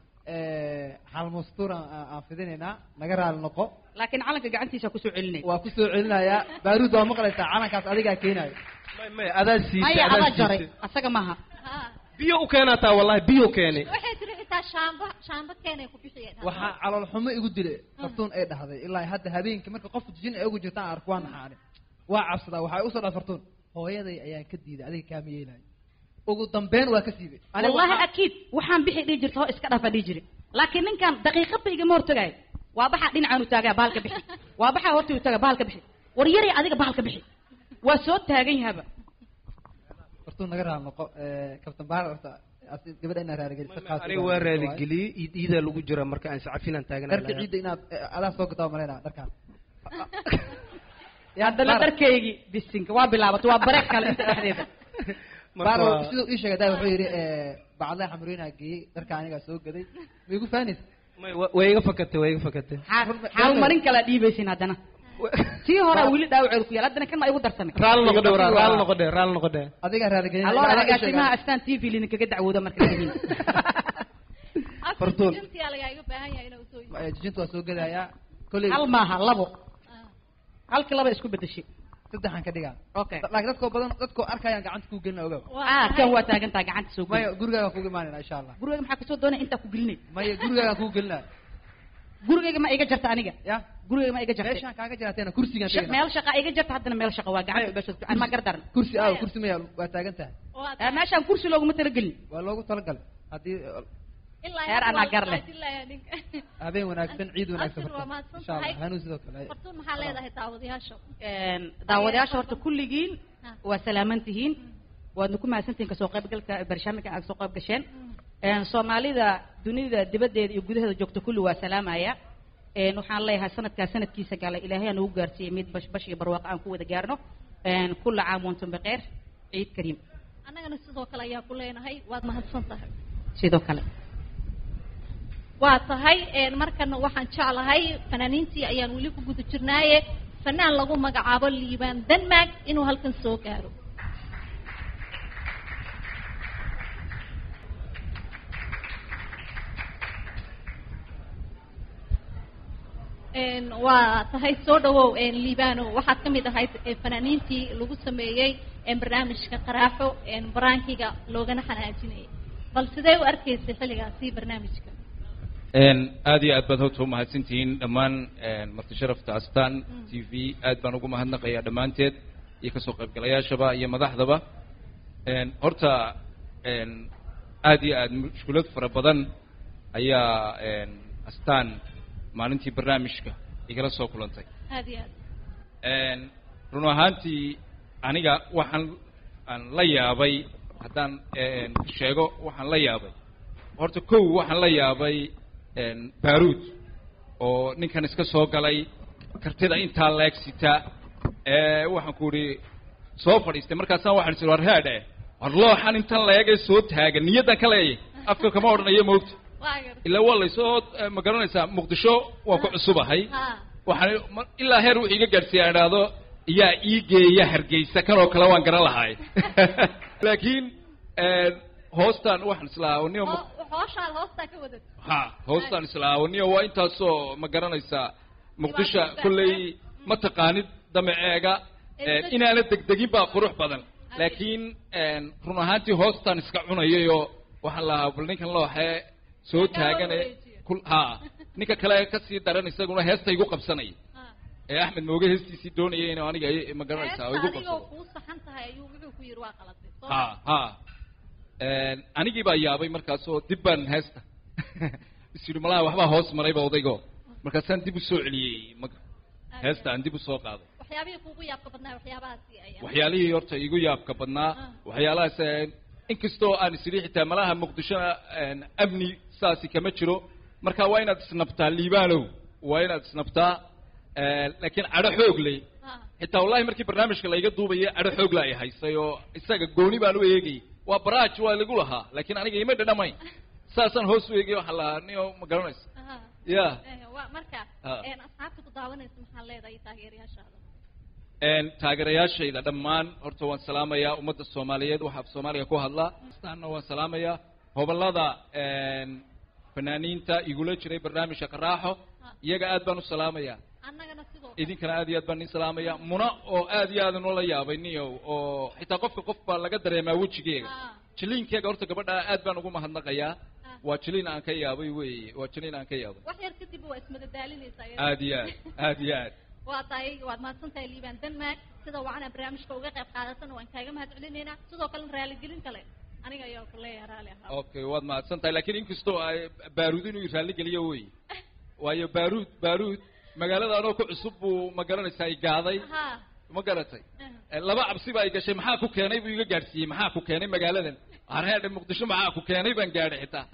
S15: xal mastuur aan aan fidinaynaa naga raali noqo
S11: laakiin calanka gacantiisa kusoo celinay
S15: waa kusoo celinayaa baaruud waa maqlaysaa calankaas adigaa keenayo
S16: maya adaa siisay
S11: maya
S16: adaa
S11: adaa jaray
S16: siisay
S11: asaga maaha
S16: biyo u keenaa taa wallahi biyo keeni
S3: waxay tiri xitaa shaamba shaamba keenay ku bixiyeen
S15: waxaa calool xumo igu dilay fartuun ay dhahday ilaa hadda habeenkii marka qof jin ay ugu jirtaan ark waa naxaani waa cabsadaa waxay usoo dhaha fartuun hooyaday ayaan ka diiday adiga kaama yeelayo ugu dambeyn waa ka siibay Aniga
S11: wallahi
S15: waxaa-
S11: akiid waxaan bixi dhihi jirta hoo iska dhafa dhihi jiri laakiin ninkan daqiiqadba igama hortagayo waa baxaa dhinacaan u taagaa bahalka bixi waa baxaa horta u taagaa bahalka bixi war yaray adiga bahalka bixi waa soo taagan yahaba
S15: fartuun naga raali noqo kabtan baar horta asi- gabadha inaa raaligelisa qaas
S16: aniga waa raaligeliyey iid iidaa lagu jira marka aan sacafinaan
S15: dharka
S16: taaganaa
S15: ciidda inaad eh, adaa soo gataa malaynaa dharkaan
S11: haddana dharkaygii bisinka waa bilaabatay waa bareeg kale inta dhexdeeda
S15: baar siduu ii sheegay daa wuxuu yidhi bacdaha xamrooyinaa geeyey dharka anigaa soo gaday ma igu fahanaysa
S16: way iga fakatay way iga fakatay
S11: xaalmarin kala dhiibaysin haddana tii hore weli dhaawaceedu ku yaal haddana kan ma igu darsamay
S16: raali noqodhe raali noqodhe raali noqodhe
S15: adigaa raaligelin
S11: aloo agaasimaha astaan t v lidinkaga dacwooda marka tihiin
S15: Fartuun.
S3: Jintiyaa lagaa iga baahan yahay inuu soo
S15: Eh, jijinta waa soo gadayaa kolley
S11: hal maaha labo halkii laba isku bedeshay
S15: saddexan ka dhigaa
S11: okay
S15: laakiin dadkoo badan dadkoo arkayaan gacanta kuu gelina ogaw
S11: ah kan waa taagantaa gacanta soo
S15: maya
S11: geli
S15: gurigaagaan kugu imaanayna insha allah
S11: guriga maxaa kasoo doonaya intaa ku gelinay
S15: maya gurigaagaan kugu gelinaya
S11: gurigayga ma iga jarta aniga
S15: ya
S11: gurigayga ma iga jarta
S15: meeshaan kaaga jiraateena kursigaan
S11: Sha- meel shaqa iga jarta haddana meel shaqa waa gacanta beeshood aan ma gardaran
S15: kursi aaw kursi maya waa taagan tahay
S11: Eh, meeshaan kursi looguma talagelin
S15: waa loogu talagalay haddii
S11: heer anaa gar leh
S15: habeen wanaagsan ciid wanaagsan
S3: Abshir, waa
S15: horta.
S3: mahadsan
S15: insha allah
S3: tahay.
S15: hanuun sidoo kale
S3: fartuun maxaa leedahay daawadayaasha
S11: daawadayaasha horta kulligiin waa salaaman tihiin waadna ku mahadsantihiin kasoo qaybgalka barnaamijka aad soo qayb gasheen Een, soomaalida dunida dibaddeeda iyo gudaheeda joogta kulli waa salaamaya Een, waxaan leeyahay sanadkaa sanadkiisa gala ilaahay aan ugu gaarsiiyey mid bash bash iyo barwaaqo aan ku wada gaarno Een, kulla caam wantum bikheer ciid kariim
S3: annagana sidoo kale ayaa ku leenahay waad mahadsan tahay
S11: sidoo kale
S3: waa tahay een, markana waxaan jeclahay fanaaniintii ayaan weli ku guda jirnaaye fanaan lagu magacaabo liibaan denmark inuu halkan soo gaaro Een, waa tahay soo dhawow een, liibano waxaad ka mid ahayd ee, fanaaniintii lagu sameeyey een, barnaamijka qaraaxo een, baraankiga loogana xanaajinayay bal sidee u arkaysay xilligaasi barnaamijka
S19: Een, aad iyo aad baad horta u mahadsantihiin dhammaan een, marti sharafta astaan t v aad baan ugu mahadnaqayaa dhammaanteed iyo kasoo qaybgalayaashaba iyo madaxdaba Een, horta een, aad iyo aad mushkulad fara badan ayaa een, astaan maalintii barnaamijka igala soo kulantay
S3: aad iyo aad
S19: Een, run ahaantii aniga waxaan aan la yaabay haddaan een, sheego waxaan la yaabay horta kow waxaan la yaabay een, baaruud oo ninkan iska soo galay kartida intaa leeg sita ee waxaan ku idhi soo fadhiistay markaasaan waxaan isiri war headhe war looxan intan leegee soo taagan niyaddan ka leeyay afka kama odhanayo moogta ilaa waa laysoo eh, ma garanaysaa muqdisho waan ku cusubahay waxaan ma- ilaa heer wuxuu iga gaadhsiiya aan idhaahdo yaa ii geeya hargeysa kanoo kale waan garan lahay laakiin een, hoostaan waxaan islaahaa niyo ma-
S3: hooshaad hoostaa ka wadad
S19: ha hoostaan islaahaa niyo waa intaasoo ma garanaysaa muqdisho kolley ma taqaanid damaceega een, inaana degdegin baa qurux badan laakiin een, run ahaantii hoostaan iska cunayayoo waxaan lahaa bal ninkan looxee soo taagane kul ha ninka kale kasii daran isaguna heesta igu qabsanaya ee axmed mooge heestiisii doonayay inuu aniga i- ma garanaysaa oo igu
S3: adigoo
S19: qabsado
S3: kuu saxan tahay ayuu wuxuu ku yidhi waa qalatay soo
S19: ha ha Een, anigii baa yaabay markaasoo dib baan heesta is yidhi malaha waxbaa hoos marayba odaygo markaasaan dib u soo celiyey ma- heesta aan dib u soo qaaday
S3: waxyaabihii kuugu yaabka badnaa waxyaabahaasi ayaa
S19: waxyaalihii horta igu yaabka badnaa waxyaalahaas een, inkastoo aan isiri xitaa malaha muqdishona een, amni saasi kama jiro marka waa inaad isnabtaa liibaanow waa inaad isnabtaa een, laakiin cadho xoog leh xitaa wallahi markii barnaamijka layga duubayay cadho xoog la ay haysay oo isaga gooni baan u eegay waa baraaj waa lagu lahaa laakiin aniga ima dhadhamayn saasaan hoos u eegay waxaan lahaa niyo ma garanaysa ya
S3: Eh, waa marka
S19: Ah.
S3: een, asxaabta ku daawanaysa maxaa leedahay taageerayaashaada
S19: Een, taageerayaashayda dhammaan horta waan salaamayaa ummadda soomaaliyeed waxaa af soomaaliga ku hadla astaanna waan salaamayaa hobolada een, fanaaniinta igula jiray barnaamijka qaraaxo iyaga aad baan u salaamayaa
S3: annagana sidoo
S19: idinkana aad iyo aad baan nin salaamayaa muna oo aad iyo aad inoola yaabay niyow oo xitaa qofka qof baa laga dareemaa wejigeega jiliinkeega horta gabadha aad baan ugu mahadnaqayaa waa jiliin aan ka yaabay weeye waa jiliin aan ka yaabay
S3: wax yar kadib waa ismadadaalinaysaa iyada.
S19: aad iyo aad aad iyo aad
S3: waa tahay waad mahadsan tahay liibaan denmark sida wacana barnaamijka uga qayb qaadatan waan kaaga mahad celinaynaa sidoo kalena raaligelin kale aniga ayaa ku leeyahay raali ahaa
S19: okay waad mahadsan tahay laakiin inkastoo ay baaruud inuu raalli geliyo wey waayo baaruud baaruud magaalada anoo ku cusub buu ma garanaysaa i gaaday
S3: ha
S19: ma garatay Eh, laba cabsi baa i gashay maxaa ku keenay buu iga gaadhsiiyey maxaa ku keenay magaaladan hareedhe muqdisho maxaa ku keenay baan gaadhay xitaa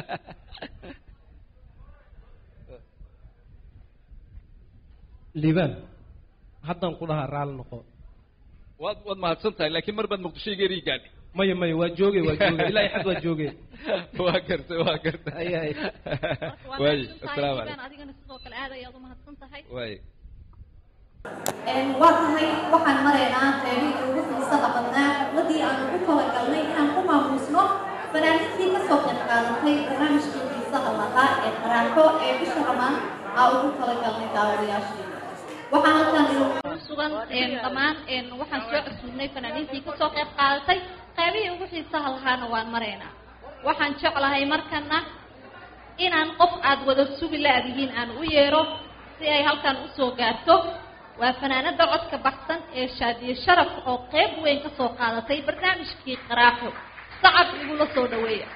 S16: liibaan haddaan ku dhahaa raalli noqo
S19: waad waad mahadsan tahay laakiin mar baad muqdisho iga eri gaadhay
S16: maya maya waa joogay waa joogay ilaa xad waa joogay
S19: waa gartay waa gartay
S16: Ay, ay.
S3: waa
S19: waaye
S3: mahadsan tahay
S19: assalaamu
S3: liibaan
S19: calaykum
S3: adigana sidoo kale aad ayaad u mahadsan tahay
S19: waaye
S3: waa tahay waxaan maraynaa qeybihii ugu xiisaha badnaa xafladii aan ugu talagalnay inaan ku maamuusno fanaaniintii ka soo qayb qaadatay barnaamijkii xiisaha lahaa ee qaraaxo ee bisha ramaan aa ugu talagalnay daawadayaashii waxaan halkan ku sugan een, dhammaan een, waxaan soo cusubnay fanaaniintii ka soo qayb qaadatay qeybihii ugu xiisaha lahaana waan maraynaa waxaan jeclahay markana inaan qof aad wada sugi la-dihiin aan u yeero si ay halkan usoo gaarto waa fanaanada codka baxsan ee shaadiye sharaf oo qeyb weyn ka soo qaadatay barnaamijkii qaraaxo sacab igula soo dhaweeya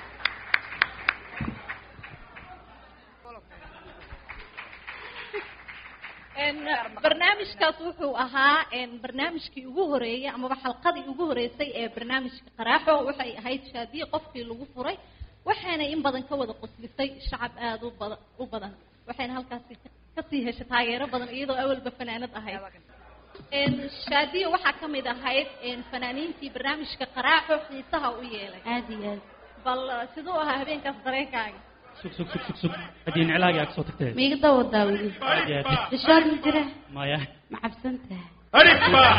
S3: Een, barnaamijkaas wuxuu ahaa een, barnaamijkii ugu horeeyey amaba xalqadii ugu horeysay ee barnaamijka qaraaxo waxay ahayd shaadiye qofkii lagu furay waxayna in badan ka wada qoslisay shacab aada u badan u badan waxayna halkaasi ka- kasii heshay taageero badan iyadoo awalba fanaanad ahayd Een, shaadiye waxaa ka mid ahayd een, fanaaniintii barnaamijka qaraaxo xiisaha u yeelay
S13: aada iyo aad
S3: bal siduu ahaa habeenkaas dareenkaaga
S14: sug sug sug sug sug haddii niclaagii aad soo tagtee
S13: ma iga dawadaa weli
S14: Aad iyo aad.
S13: bishaar ma jira
S14: maya
S13: ma cabsan tahay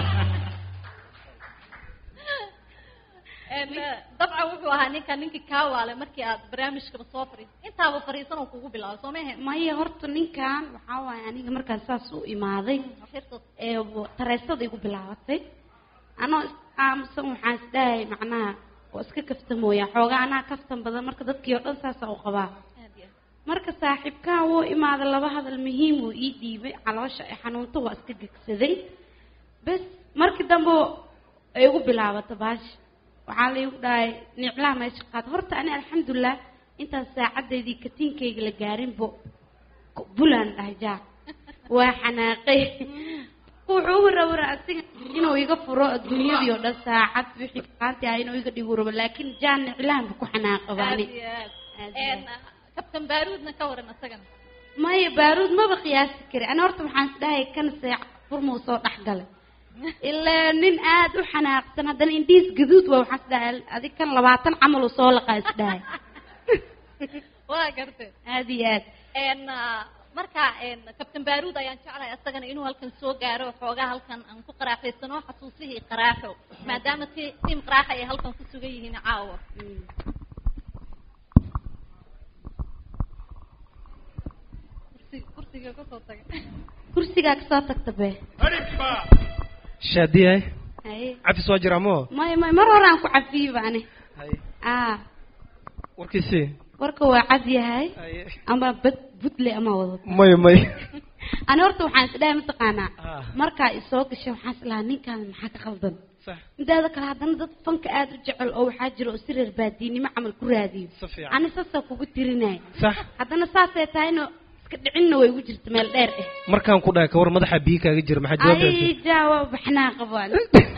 S3: Een, dabcan wuxuu ahaa ninka ninkii kaa waale markii aad barnaamijkaba soo fariisay intaaba fariisan oo kugu bilaabo soo mahe
S13: maya horta ninkan waxaa waaye aniga markaan saas u imaaday ee tareesada igu bilaabatay anoo is aamusan waxaan isdhahay macnaha oo iska kafta mooyaa xoogaa anaa kaftan badan marka dadkii oo dhan saasa u qabaa marka saaxiibkaa wuu imaaday laba hadal muhiim wuu ii dhiibay caloosha ay xanuunto waa iska gegsaday bes markii dambe ay igu bilaabatay baasha waxaa laygu dhahay niclaha meesha qaad horta ani alxamdulilah intaan saacadeydii katiinkayga la gaarinbo bulaan dhahay jaa waa xanaaqay wuxuu u rawra asiga inuu iga furo adduunyadii oo dhan saacad wixii qaanti ah inuu iga dhigu rabo laakiin jaan niclahan bu ku xanaaqa baani
S3: Een, kabtan baaruudna ka waran isagana
S13: maya baaruud maba qiyaasi kari ani horta waxaan isdhahay kan seec furmuu soo dhex galay ilaa nin aada u xanaaqsan haddana indhiis gaduud waa waxaan isdhahay adig kan labaatan camal uu soo laqaa isdhahay
S3: waa gartay
S13: aada iyo aad
S3: Een, ah, marka een, kabtan baaruud ayaan jeclahay isagana inuu halkan soo gaaro xoogaa halkan aan ku qaraaxaysano xasuusihii qaraaxo maadaama ti- tiim qaraaxa ay halkan ku sugan yihiin caawa Kursi- kursiga kasoo taga
S13: kursigaa kasoo tagta be
S16: shaadiyahay
S13: haye
S16: cafis waa jiraa moo
S13: maya maya mar hore aan ku cafiyey baani a
S16: warkiisii
S13: warka waa cad yahay ama bad budle ama wado
S16: may may
S13: ani horta waxaan isdhahay mataqaanaa markaa isoo gashay waxaan islahaa ninkaan maxaa ka qaldan midaada kale haddana dad fanka aada u jecel oo waxaa jira oo si reer baadiinimo camal ku raadiyo
S16: fiican.
S13: ani saasaa kugu tirinaya
S16: sax
S13: haddana saasay tahayna iska dhicinna way ugu jirta meel dheer eh
S16: markaan ku dhahay kawar madaxa biyo kaaga jira maxaa jawaabtaasi
S13: ay jawaab baxnaa qabaan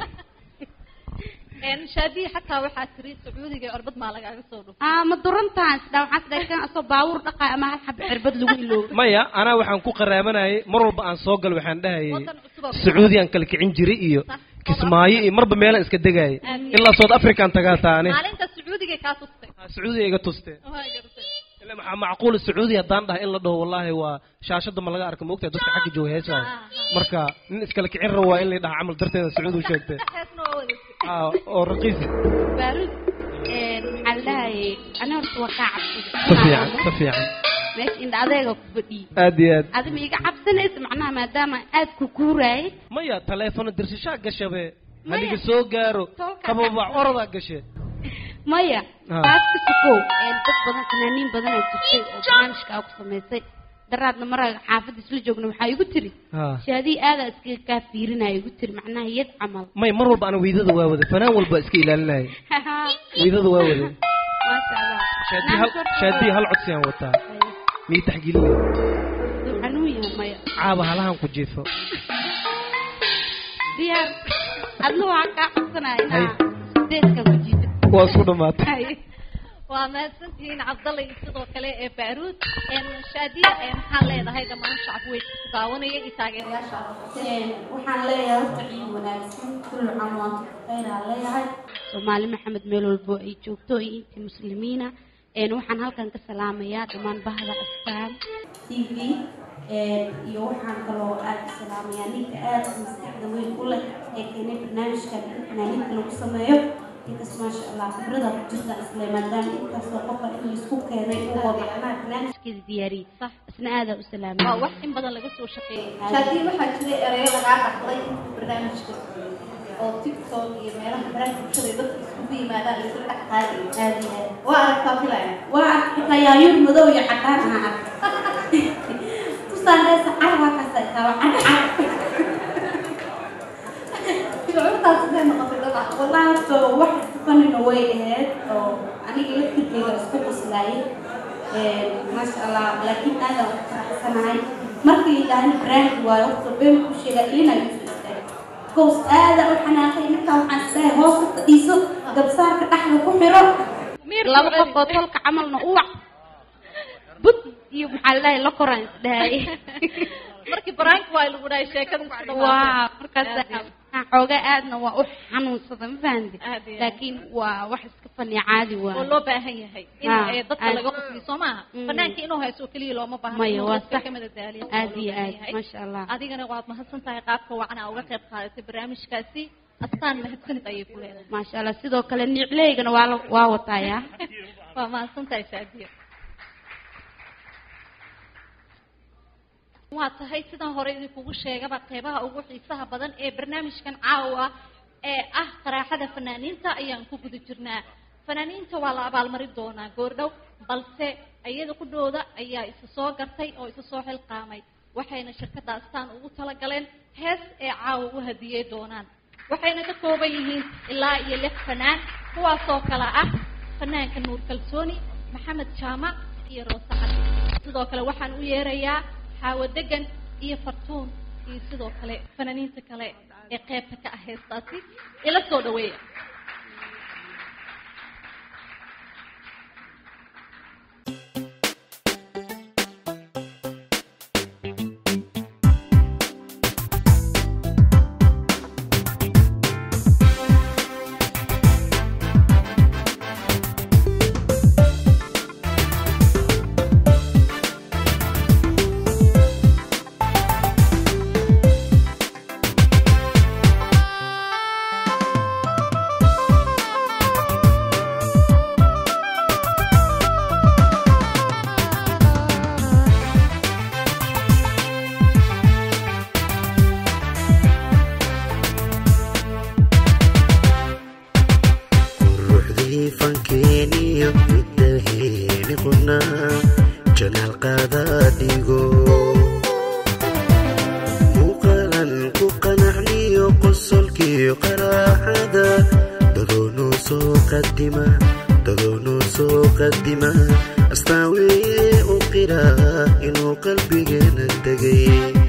S3: Een, shaadiye xataa waxaa tiri sacuudiga ee orbad maa lagaaga soo dhufay
S13: aa ma durantaan isdhaa waxaan isdhahay kan asoo baabuur dhaqaa ama hal xaba cirbad lagu iloobo
S16: maya anaa waxaan ku qaraabanayay mar walba aan soo gal waxaan dhahayay
S3: Wadan cusub oo-
S16: sacuudi aan kala kicin jiray iyo kismaayo iyo marba meelaan iska degayay
S3: Aad.
S16: ilaa south african tagaa taane
S3: maalinta sacuudiga kaa tustay
S16: sacuudiga iga tustee
S3: waa gartay
S16: ila maxaa macquul sacuudi haddaan dhahay in la dhaho wallaahi waa shaashada ma laga arka moogtahay dadka xagga jooga heesahay marka nin iskala kicin rabo waa in la dhaha camal darteeda sacuudi u sheegtay
S3: heesna waa wada
S16: Aa, oo raqiis
S13: baaruud een, maxaa la dhahayay ani horta waa kaa
S16: si
S13: cabsada
S16: fiican si fiican
S13: meesha indha adeega ku fadhiyey
S16: aad iyo aad
S13: adi ma iga cabsanaysa macnaha maadaama aad ku kuuraayay
S16: maya taleefono dirsashaa gashabe haliga soo gaaro qababac orodaa gashe
S13: maya
S16: Ah.
S13: taas ka sukow een, dad badan fanaaniin badan aa jirtay oo barnaamijka aa ku samaysay daraadna maraga xaafadda isla joogna waxaa igu tiri
S16: Ha.
S13: shaadii aadaa iskaga kaa fiirinaya igu tiri macnaha yad camal
S16: may mar walba ana weydada waa wade fanaan walba iska ilaalinaya weydada waa wade
S13: maasha allah
S16: shaadii hal shaadii hal codsi aan wataa mii taxgiilinaya
S13: Duu xanuun yahay maya
S16: caaba halahan ku jiifo
S13: diyaar adna waxaa kaa cabsanaya
S16: Hay.
S13: inaa deeskan ku jiida
S16: waa isku dhamaatay
S3: waa mahadsantihiin cabdalla iyo sidoo kale ee baaruud Een, shaadiye ee maxaa leedahay dhammaan shacab weyn ku daawanaya iyo taageerayaasha
S13: waxaan leeyahay horta ciid wanaagsan kullu caam waan khayraa leeyahay soomaali maxamed meel walbo ay joogto iyo intii muslimiina een waxaan halkan ka salaamayaa dhammaan bahda astaan t v iyo waxaan kaloo aad u salaamayaa ninka aad maskaxda weyn u leh ee keenay barnaamijkan in fanaaniinta lagu sameeyo ninkas maasha allah khibrada ku jirta isle maadaama intaasoo qofa in laisku keenay oo macnaha barnaamijkeeda diyaariyey isna aadaa u salaamaya
S3: waa wax in badan laga soo shaqeeyay
S13: Shaadiye, waxaa jiray erayo lagaa dhaxlay
S3: barnaamijka
S20: oo tiktok iyo meelaha baraha bulshada iyo dadka iskugu yimaadaan la isla dhex qaadayo aad iyo aad waa aragtaa filaya waa ark xitaa yaayuur madow iyo cadaan aha ark tusaan dheesa carwaa kaasa taaba cadcad shucuurtaas sidee noqotay dhaba wallahi horta wax fanina way ahayd oo aniga laftirkeyga isku quslaayay maasha allah laakiin aadan u faraxsanahay markii yidhaahna brand waayo horta been ku sheega ilina isu istaagay goos aadan u xanaaqay markaa waxaan isdahay hoos u fadhiiso gabsaarka dhexda ku xiro
S13: laba qof oo tolka camalna uwac bud iyo maxaa la dhahay la koraan isdhahay
S3: markii baraanka waa lagu dhahay sheekada isku
S13: waa
S3: dhawaatay
S13: markaas waxaan xoogaa aadna waa u xanuunsada ma fahamti laakiin waa wax iska fani caadi
S3: oo
S13: waa
S3: loo baahan yahay in
S13: Ah,
S3: eh, dadka
S13: aad.
S3: laga qosliyo soo maaha
S13: Mm.
S3: banaanka inuu hayso keliya looma baahna
S13: Maya,
S3: inuu
S13: waa
S3: dadka
S13: sax.
S3: ka madadaaliyo
S13: aad iyo
S3: loo baahan
S13: aad
S3: yahay.
S13: maasha allah
S3: adigana waad mahadsan tahay qaabka wacan aa uga qayb qaadatay barnaamijkaasi astaan mahadsanid ayay ku leedahay
S13: maasha allah sidoo kale nicleygana waa la waa wataaya
S3: waa mahadsan tahay saadiya waa tahay sidaan hore idinkugu sheegaba qeybaha ugu xiisaha badan ee barnaamijkan caawa ee ah qaraaxada fanaaniinta ayaan ku guda jirnaa fanaaniinta waa la abaalmarin doonaa goordhow balse iyada qudhooda ayaa isa soo gartay oo isa soo xilqaamay waxayna shirkadda astaan ugu talagaleen hees ee caawa u hadiyey doonaan waxayna ka kooban yihiin ilaa iyo lix fanaan kuwaasoo kale ah fanaanka nuur kalsooni maxamed jaamac iyo roose cali sidoo kale waxaan u yeerayaa xaawo degan iyo fartuun iyo sidoo kale fanaaniinta kale ee qeybta ka ah heestaasi ila soo dhaweeya
S21: ruuxdii fankeeniyo midaheeni qunaa janaal qaadaa dhigo muuqaalan ku qanacniyo qosolkiyo qaraaxada dadoonuu soo qadima dadoonuu soo qadima astaan weeye u qiraa inuu qalbigeena degay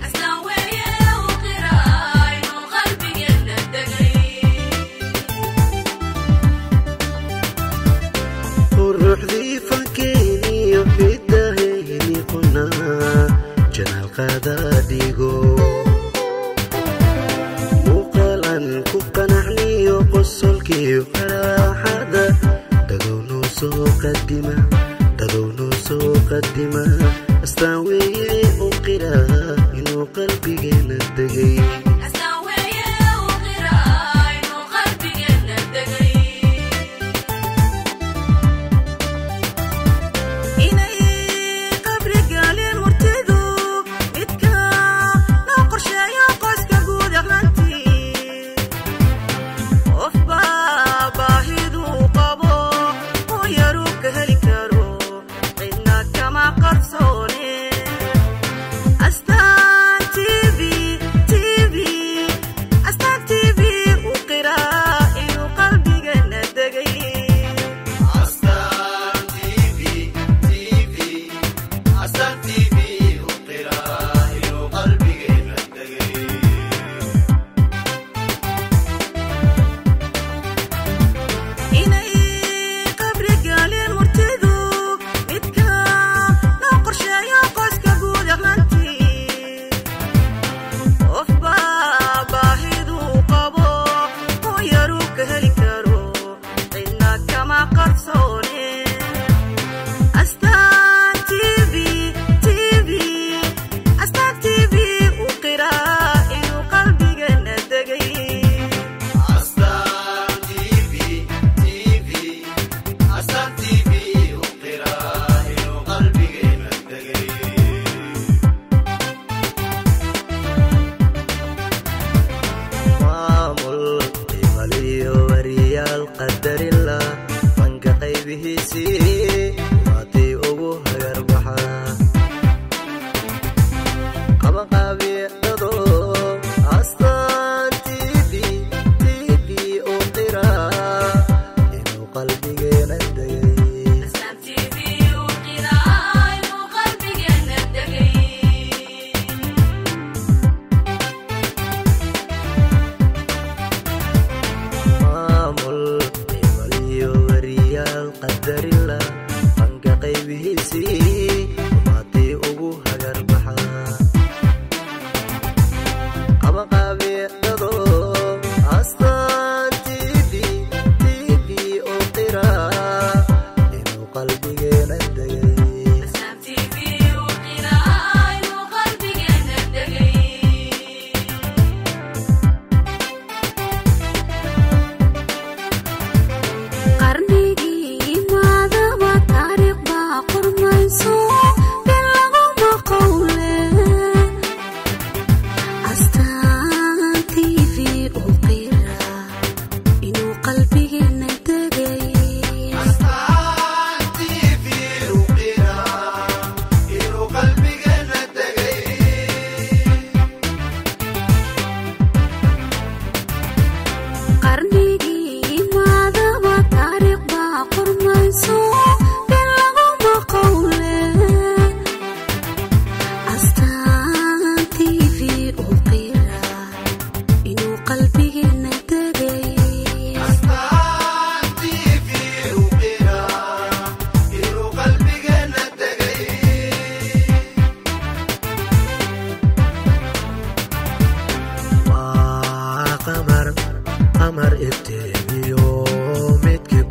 S21: ruuxdii fankeeniyo midahayni qunaa janaal qaadaa dhigo muuqaalan ku qanacniyo qosolkiyo qaraaxada dadownuu soo qadima dadownuu soo qadima astaan weeye u qiraa inuu qalbigeena degay
S22: inay qabri galeen murtidu midka loo qorsheeyo qoyska guud ahaantii qofba baahiduu qabo oo yaruu ka heli karo cidna kama qarsoon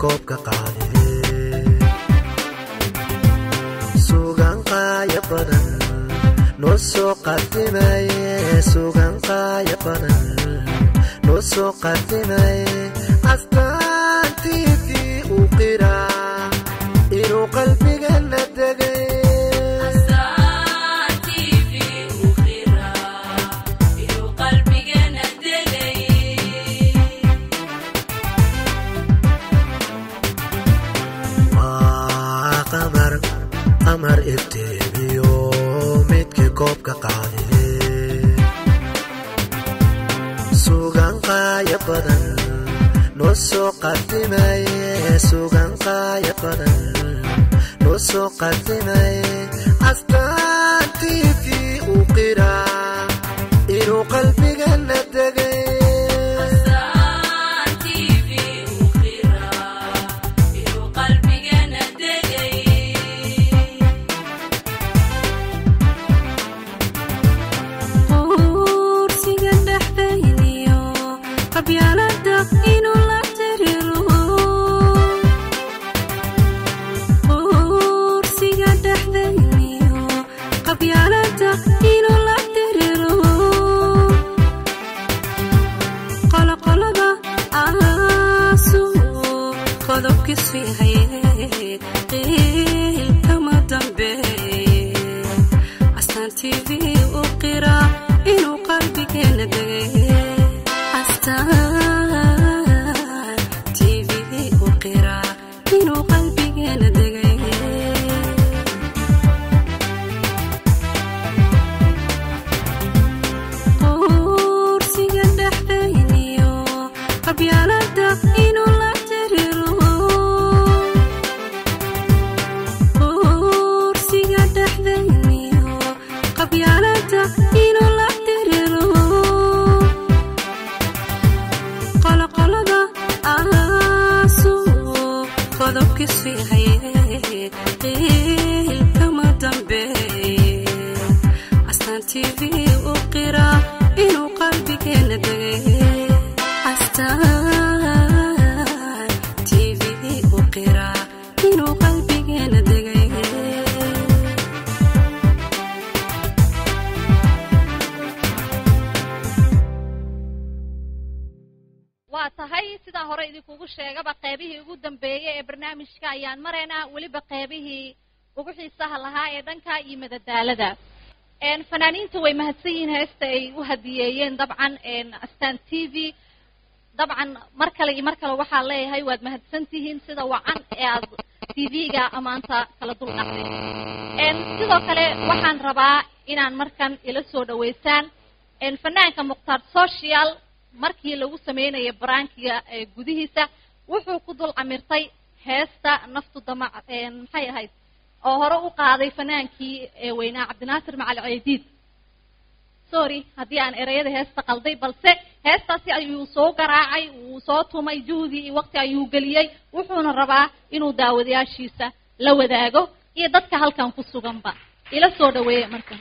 S21: koobka qaade sugan qaaya badan noo soo qadimaye sugan qaaya badan noo soo qadimaye astaantiisii uu qiraa inuu qalbigana degay waa qamar qamar ifteemiyo midkii koobka qaade sugan qaaya badan noo soo qadimaye sugan qaaya badan noo soo qadimaye astaantiisii uu qiraa inuu qalbigana degay
S2: Kursiga dhexdayniyo qabyaalada inuu la tiriiro Kursiga dhexdayniyo qabyaalada inuu la tiriiro Qoloqolada aasu qodobkiisu yahay qiil kama dambeeye astaan tv u qira inuu qalbigeena degay astaan tv u qira inuu qalbigeena degay kursiga dhexdayniyo qabyaalada inuu la tiriiro kursiga dhexdayniyo qabyaalada inuu la tiriiro qoloqolada aasu qodobkiisu yahay qiil kama dambeeye astaan tv u qira inuu qalbigeena degay astaan tv u qira inuu qalbigeena degay
S3: waa tahay sidaa hore idinkugu sheegaba qeybihii ugu dambeeyey ee barnaamijka ayaan maraynaa weliba qeybihii ugu xiisaha lahaa ee dhanka iyo madadaalada Een, fanaaniinta way mahadsan yihiin heesta ay u hadiyeeyeen dabcan een, astaan t v dabcan mar kale iyo mar kale waxaa leeyahay waad mahadsan tihiin sida wacan ee aad t v-ga amaanta kala dul dhacday Een, sidoo kale waxaan rabaa inaan markan ila soo dhaweysaan een, fanaanka mukhtaar social markii lagu sameynayay baraankiga ee gudihiisa wuxuu ku dul camirtay heesta naftu damac een, maxay ahayd oo hore u qaaday fanaankii ee weynaa cabdinaasir macal ceydiid sorry haddii aan ereyada heesta qalday balse heestaasi ayuu soo garaacay wuu soo tumay juhdi iyo waqti ayuu geliyey wuxuuna rabaa inuu daawadayaashiisa la wadaago iyo dadka halkan ku suganba ila soo dhaweeye marka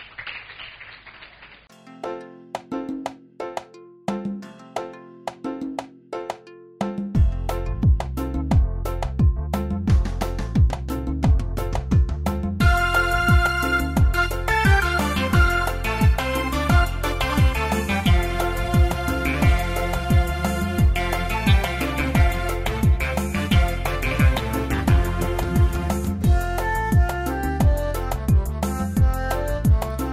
S21: Thank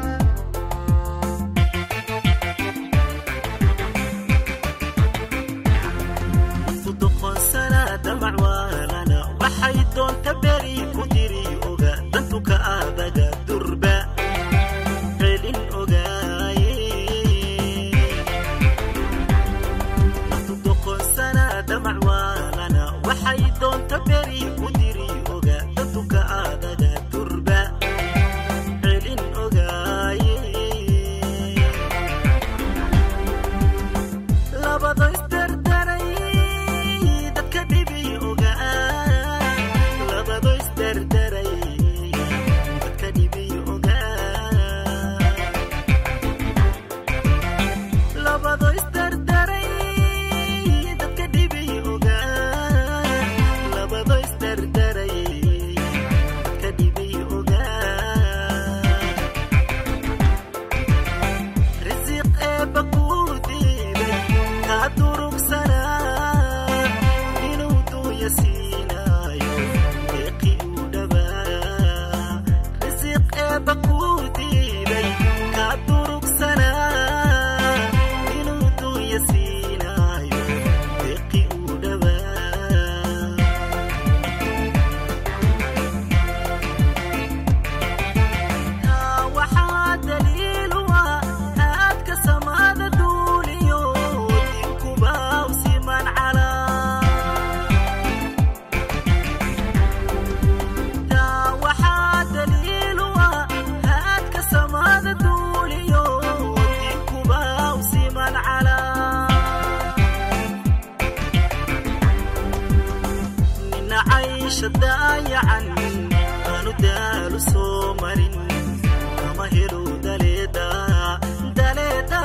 S21: caysha daayacan aanu daalu soo marin kama helo daleeda daleeda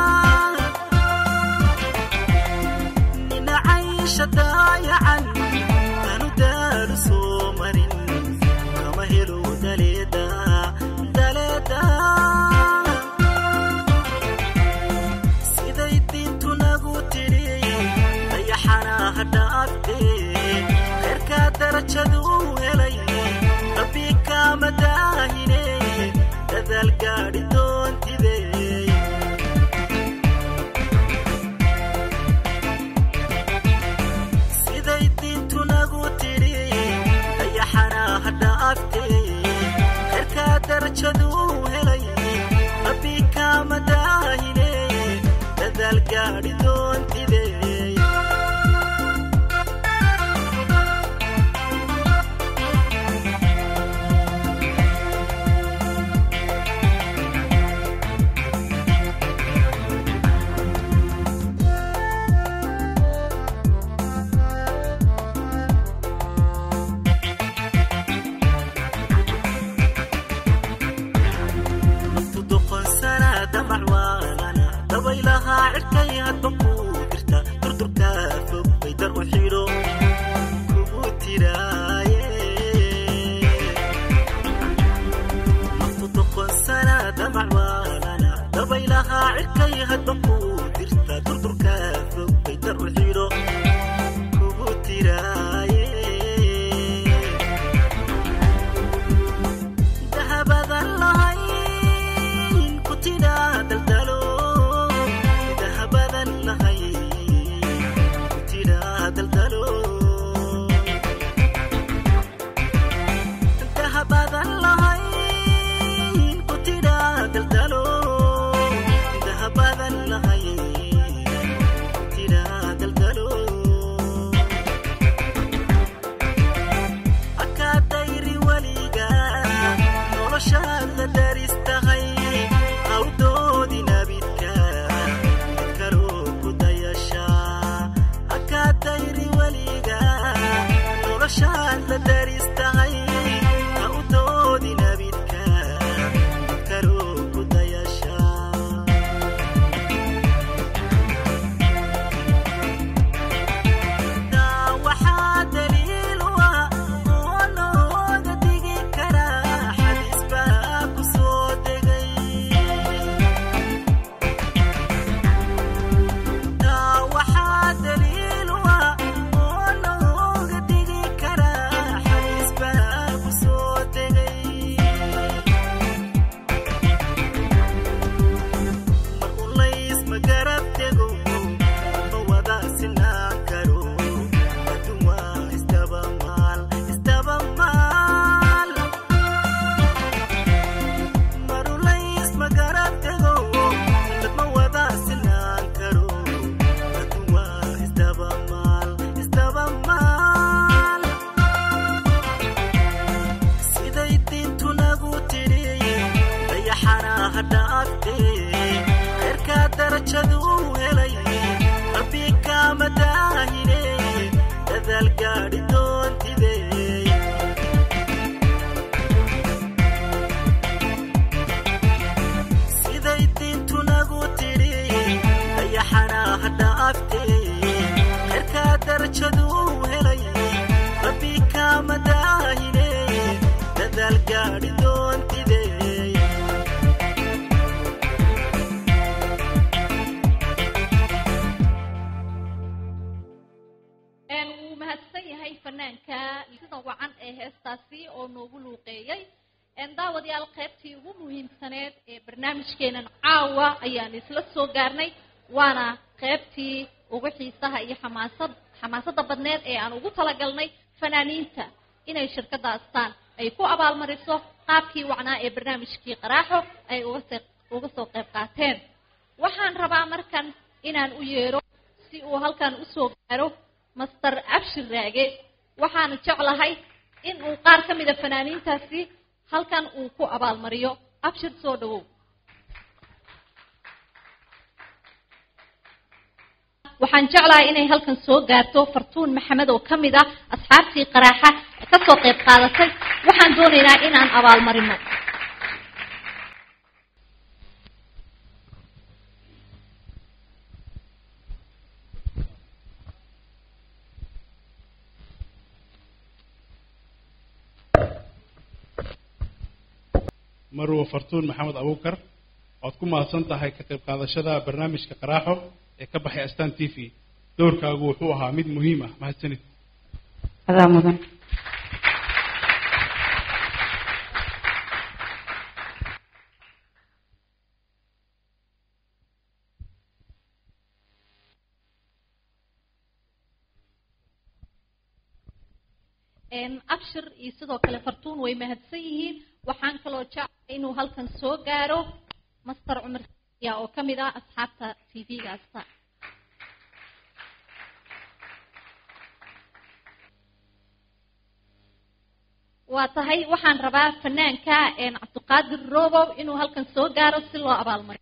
S21: nina caysha daayacan aanu daalu soo marin kama helo daleeda daleeda siday diintu nagu tidhi dayaxanaha dhaafte reerkaa darajadu helay rabbi kaama daahine dadaal gaadhi doontide siday diintu nagu tidhi dayaxanaha dhaafte reerkaa darajadu helay rabbi kaama daahine dadaal gaadhi doontide naftu doqonsana damac waalana dabaylahaa cirkay hadba kuu dirta durdurkaa fog bay dar u xidho kugu tiraaye naftu doqonsana damac waalana dabaylahaa cirkay hadba kuu dirta durdurkaa fog bay dar u xidho kugu tiraaye dahabadan lahayn ku tidhaa daldalo dahabadan lahayn ku tidhaa daldalo dahabadan lahayn ku tidhaa daldalo dahabadan lahayn ku tidhaa daldalo akaadayri weliga noloshaad la daris tahay hawdoodi nabidka mid kaloo ku dayasha akaadayri weliga noloshaad la daris tahay hawdoodi nabidka mid kaloo ku dayasha taa waxaa daliil u ah oo looga digi karaa xadiis baa ku soo degay taa waxaa daliil u ah oo looga digi karaa xadiis baa ku soo degay mar ulays ma garab tego ma wada sinaan karo adduun waa isdaba maal isdaba maal mar ulays ma garab tego dad ma wada sinaan karo adduun waa isdaba maal isdaba maal siday diintu nagu tidhi dayaxanaha dhaafte reerkaa darajadu helay rabbi kaama daahine dadaal gaadhi doontide siday diintu nagu tidhi dayaxanaha dhaafte reerkaa darajadu helay rabbi kaama daahine dadaal gaadhi doontide
S3: een wuu mahadsan yahay fanaanka sida wacan ee heestaasi oo noogu luuqeeyey een daawadayaal qaybtii ugu muhiimsaneed ee barnaamijkeenan caawa ayaan isla soo gaarnay waana qaybtii ugu xiisaha iyo xamaasad xamaasadda badneed ee aan ugu talagalnay fanaaniinta inay shirkadda astaan ay ku abaalmariso qaabkii wacnaa ee barnaamijkii qaraaxo ay uga se uga soo qayb qaateen waxaan rabaa markan inaan u yeero si uu halkan usoo gaaro master abshir raage waxaana jeclahay in uu qaar ka mida fanaaniintaasi halkan uu ku abaalmariyo abshir soo dhawow waxaan jeclahay inay halkan soo gaarto fartuun maxamed oo ka mid ah asxaabtii qaraaxa kasoo qayb qaadatay waxaan doonaynaa inaan abaalmarino
S5: marwa fartuun maxamed abuukar waad ku mahadsan tahay ka qayb qaadashada barnaamijka qaraaxo ee ka baxay astaan t v doorkaagu wuxuu ahaa mid muhiim ah mahadsanid
S11: adaa mudan
S3: Een, abshir iyo sidoo kale fartuun way mahadsan yihiin waxaan kaloo jeclay inuu halkan soo gaaro master cumar ya oo ka mid ah asxaabta t v-ga asta waa tahay waxaan rabaa fanaanka een, cabdiqaadir robow inuu halkan soo gaaro si loo abaalmariyo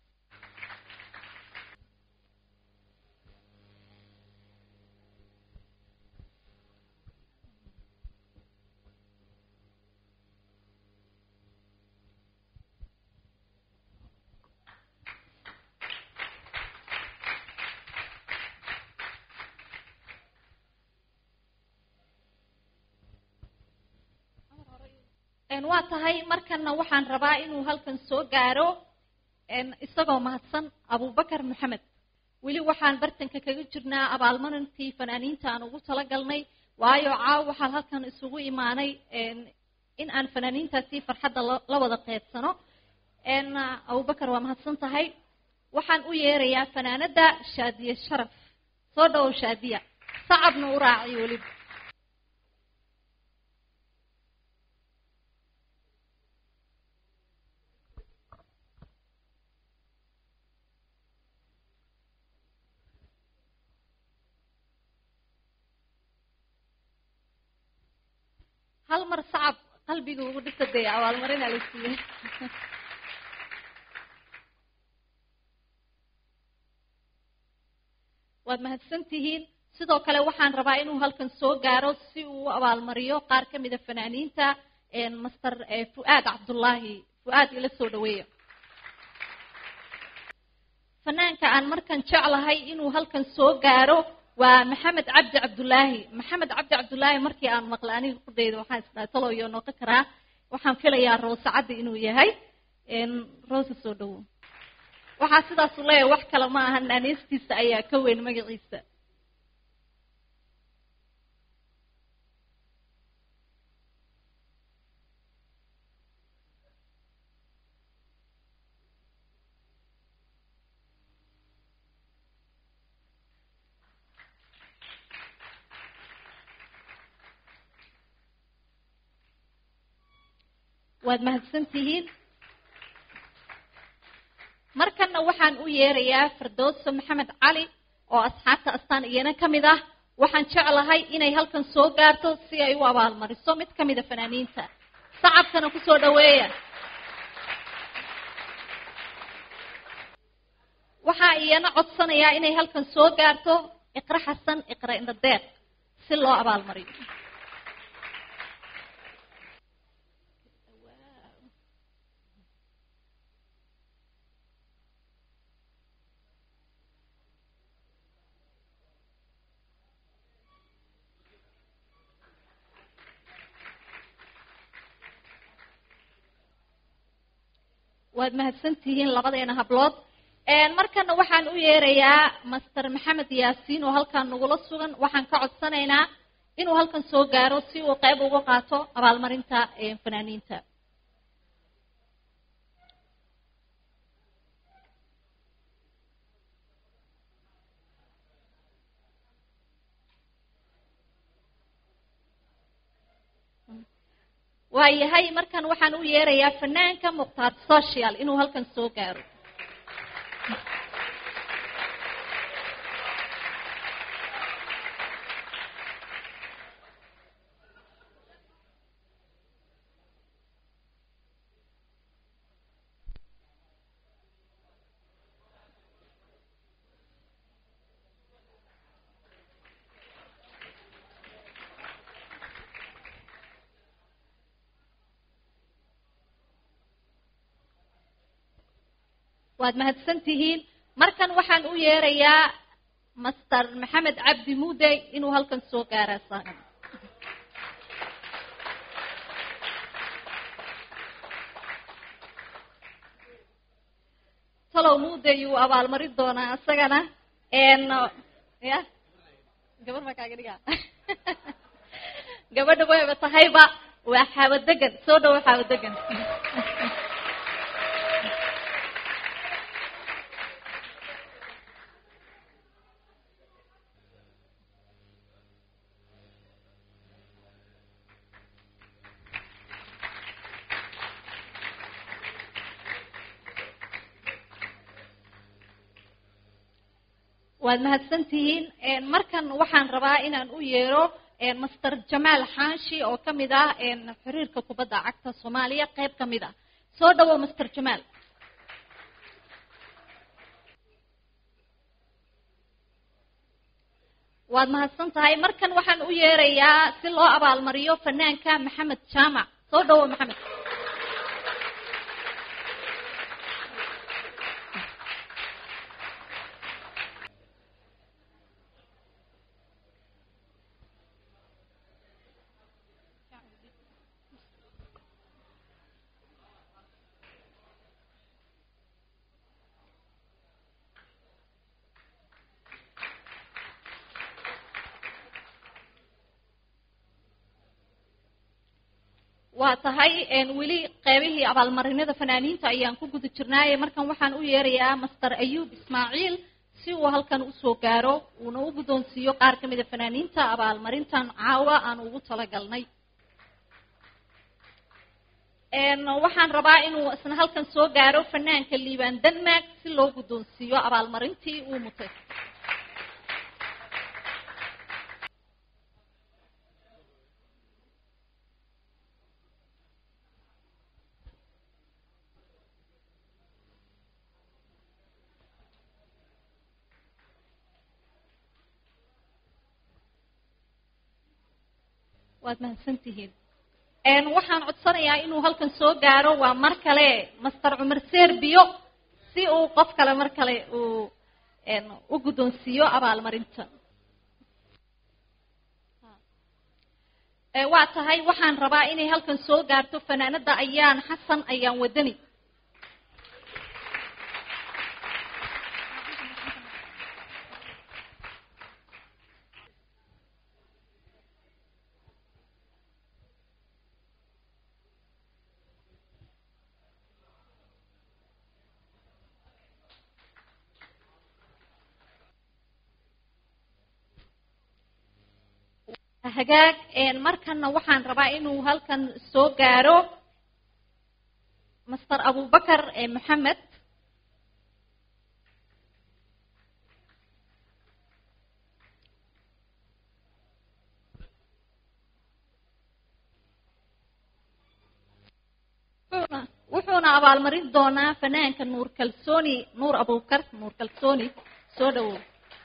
S3: Een, waa tahay markana waxaan rabaa inuu halkan soo gaaro een, isagoo mahadsan abubakar maxamed weli waxaan bartanka kaga jirnaa abaalmarintii fanaaniinta aan ugu talagalnay waayo caaw waxaan halkan isugu imaanay een, in aan fanaaniintaasi farxadda la- la wada qeybsano een, abubakar waa mahadsan tahay waxaan u yeerayaa fanaanada shaadiye sharaf soo dhawow shaadiya sacabna u raaciyo weliba hal mar sacab qalbiga ugu dhisa dee abaalmarina la siiyey waad mahadsan tihiin sidoo kale waxaan rabaa inuu halkan soo gaaro si uu u abaalmariyo qaar ka mida fanaaniinta een, master eh, fu'aad cabdullaahi fu'aad ila soo dhaweeya fanaanka aan markan jeclahay inuu halkan soo gaaro waa maxamed cabdi cabdulaahi maxamed cabdi cabdulaahi markii aan maqlay aniga kudayda waxaan isdhahay taloyo noqon karaa waxaan filayaa roose caddi inuu yahay een, roose soo dhawo waxaa sidaas u leeyahay wax kale ma ahan naaneystiisa ayaa ka weyn magaciisa waad mahadsan tihiin markana waxaan u yeerayaa firdowso maxamed cali oo asxaabta astaan iyana ka mid ah waxaan jeclahay inay halkan soo gaarto si ay u abaalmariso mid ka mida fanaaniinta sacabkana kusoo dhaweeya waxaa iyana codsanayaa inay halkan soo gaarto iqra xasan iqra indhadeeq si loo abaalmariyo waad mahadsan tihiin labadeena hablood Een, markana waxaan u yeerayaa master maxamed yaasiin oo halkan nagula sugan waxaan ka codsanaynaa inuu halkan soo gaaro si uu qayb uga qaato abaalmarinta een, fanaaniinta waayahay markan waxaan u yeerayaa fanaanka mukhtaar social inuu halkan soo gaaro waad mahadsan tihiin markan waxaan u yeerayaa master maxamed cabdi muudey inuu halkan soo gaara saaran talow muudey uu abaalmarin doonaa isagana n ya gabar baa kaaga dhigaa gabadha wayba tahayba waa xaawadegan soo dhawo xaawadegan waad mahadsan tihiin markan waxaan rabaa inaan u yeero master jamaal xaashi oo ka mid ah xiriirka kubadda cagta soomaaliya qayb ka mid ah soo dhawo master jamaal waad mahadsan tahay markan waxaan u yeerayaa si loo abaalmariyo fanaanka maxamed jaamac soo dhawo maxamed waa tahay weli qeybihii abaalmarinada fanaaniinta ayaan ku guda jirnaaye markan waxaan u yeerayaa master ayuub ismaaciil si uu halkan usoo gaaro uuna u guddoonsiiyo qaar ka mida fanaaniinta abaalmarintan caawa aan ugu talagalnay waxaan rabaa inuu isna halkan soo gaaro fanaanka liibaan denmark si loo guddoonsiiyo abaalmarintii uu mutay waad mahadsan tihiin waxaan codsanayaa inuu halkan soo gaaro waa mar kale master cumar serbiyo si uu qof kale mar kale uu u guddoonsiiyo abaalmarinta waa tahay waxaan rabaa inay halkan soo gaarto fanaanada ayaan xasan ayaan wadani hagaag markana waxaan rabaa inuu halkan soo gaaro master abubakar maxamed wuxuuna abaalmarin doonaa fanaanka nuur kalsooni nuur abubakar nuur kalsooni soo dhawow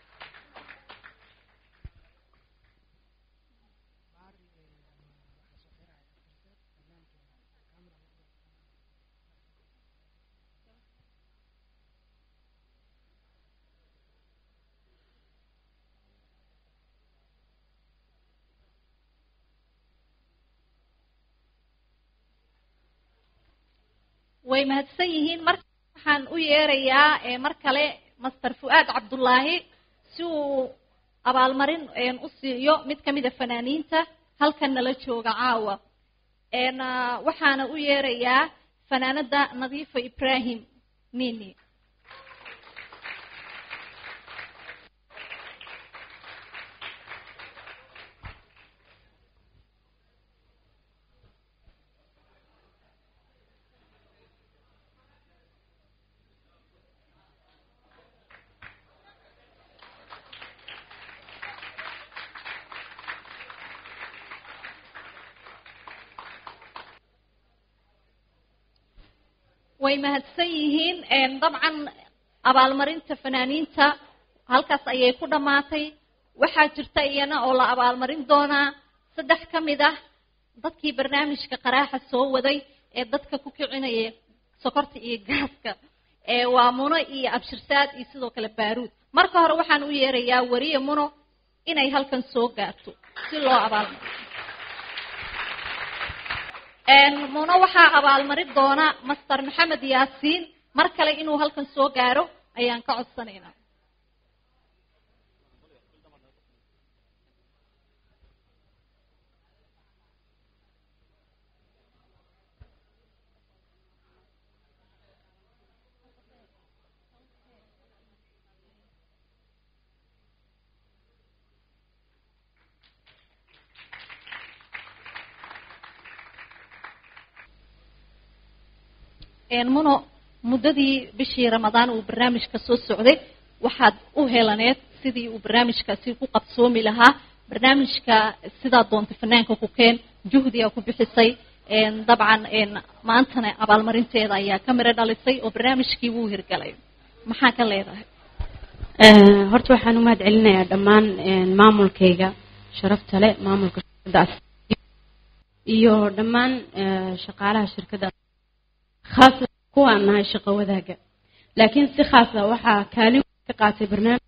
S3: way mahadsan yihiin mar waxaan u yeerayaa mar kale master fu'aad cabdullaahi si uu abaalmarin u siiyo mid ka mida fanaaniinta halkan nala jooga caawa waxaana u yeerayaa fanaanada nadiifa ibrahim mini way mahadsan yihiin dabcan abaalmarinta fanaaniinta halkaas ayay ku dhammaatay waxaa jirta iyana oo la abaalmarin doonaa saddex ka mid ah dadkii barnaamijka qaraaxa soo waday ee dadka ku kicinaya sokorta iyo gaaska ee waa muno iyo abshirsaad iyo sidoo kale baaruud marka hore waxaan u yeerayaa wariye muno inay halkan soo gaarto si loo abaalmariyo Een, muno waxaa abaalmarin doona master maxamed yaasiin mar kale inuu halkan soo gaaro ayaan ka codsanaynaa Een, muno muddadii bishii ramadaan uu barnaamijka soo socday waxaad u helaneed sidii uu barnaamijkaasi ku qabsoomi lahaa barnaamijka sidaa doonta fanaanka ku keen juhdiga ku bixisay een, dabcan een, maantana abaalmarinteeda ayaa ka miro dhalisay oo barnaamijkii wuu hirgalay maxaa ka leedahay
S13: Eh, horta waxaan u mahad celinayaa dhammaan een, maamulkayga sharafta leh maamulka shirkadda As- iyo dhammaan eh, shaqaalaha shirkadda khaas kuwaan nahay shaqo wadaaga laakiin si khaas ah waxaa kaalin weyn ka qaatay barnaamij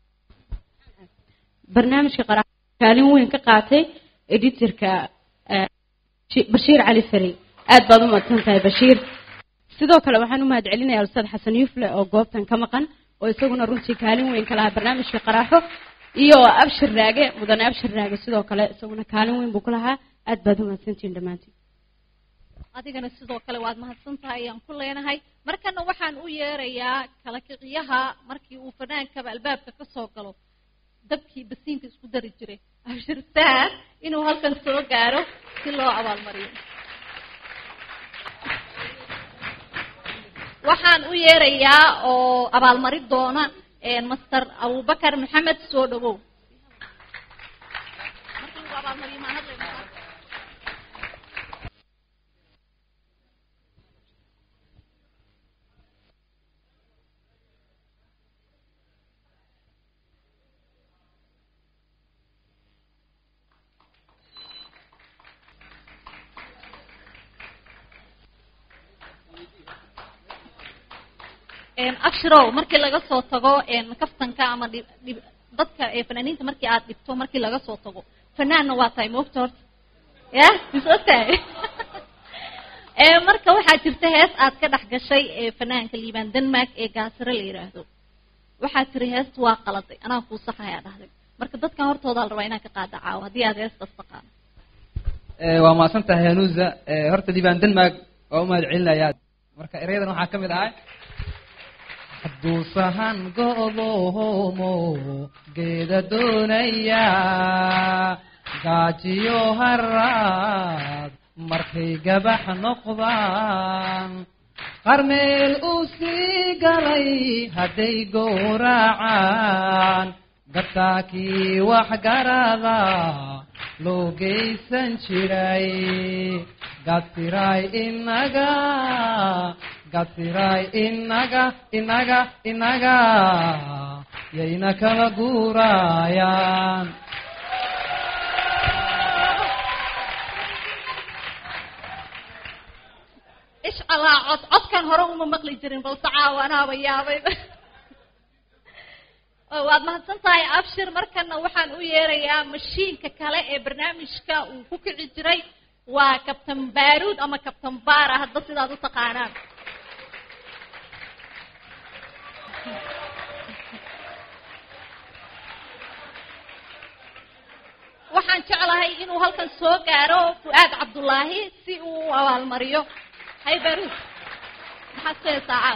S13: barnaamijka qara kaalin weyn ka qaatay editorka eh, Shi- bashiir cali fari aad baad u mahadsan tahay bashiir sidoo kale waxaan u mahad celinayaa ustaad xasan yufle oo goobtan ka maqan oo isaguna runtii kaalin weyn ka lahaa barnaamijka qaraaxo iyo abshir raage mudane abshir raage sidoo kale isaguna kaalin weyn buu ku lahaa aad baad u mahadsantihiin dhammaantiin
S3: adigana sidoo kale waad mahadsan tahay ayaan ku leenahay markana waxaan u yeerayaa kala kiciyaha markii uu fanaankaba albaabka ka soo galo dabkii basiinka isku dari jiray abshirsaad inuu halkan soo gaaro si loo abaalmariyo waxaan u yeerayaa oo abaalmarin doona een, master abubakar maxamed soo dhawow Markii uu abaalmariyo maan hadlaynaa? Een, abshirow markii laga soo tago een, kaftanka ama dhib- dhib- dadka ee fanaaniinta markii aad dhibto markii laga soo tago fanaanna waa tahay moogta horta ya mis ogtahay Ee, marka waxaa jirta hees aad ka dhex gashay ee fanaanka liibaan denmark ee gaasare la yidhaahdo waxaa tiri heesta waa qaladay anaa kuu saxayaa dhahday marka dadkan hortooda la rabaa inaan ka qaada caawo haddii aad heestaas taqaano
S15: Eh, waa mahadsan tahay hanuusa Eh, horta diibaan denmark waa u mahad celinayaa marka erayadan waxaa ka mid ahay hadduu sahan go'doomo geeda doonaya gaajiyo haraad markay gabax noqdaan qarmeel uu sii galay hadday gowracaan gataakii wax garada loo geysan jiray gatiray inaga gatiray inaga inaga inaga yayna kala guurayaan
S3: ishcalaa cod codkan hore uma maqli jirin balse caawa anaaba yaabay Oo waad mahadsan tahay abshir markana waxaan u yeerayaa mashiinka kale ee barnaamijka uu ku kici jiray waa kabtan baaruud ama kabtan baara hadda sidaad u taqaanaan waxaan jeclahay inuu halkan soo gaaro fu'aad cabdullaahi si uu u abaalmariyo hay baaruud maxaad ku heesaa caad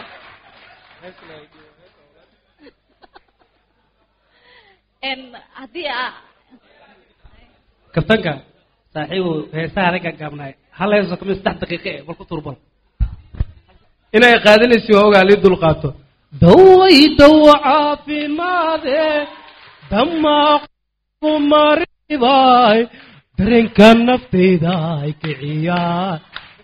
S3: En haddii aa
S16: kabtanka saaxiibu heesaha ragga gaabnaay hal heeso kamid saddex daqiiqe eh bal ku turbal inay qaadanaysi waa ogaa lii dulqaato daway dawa caafimaade damaaqu mariday dareenka naftayda ay kiciyaan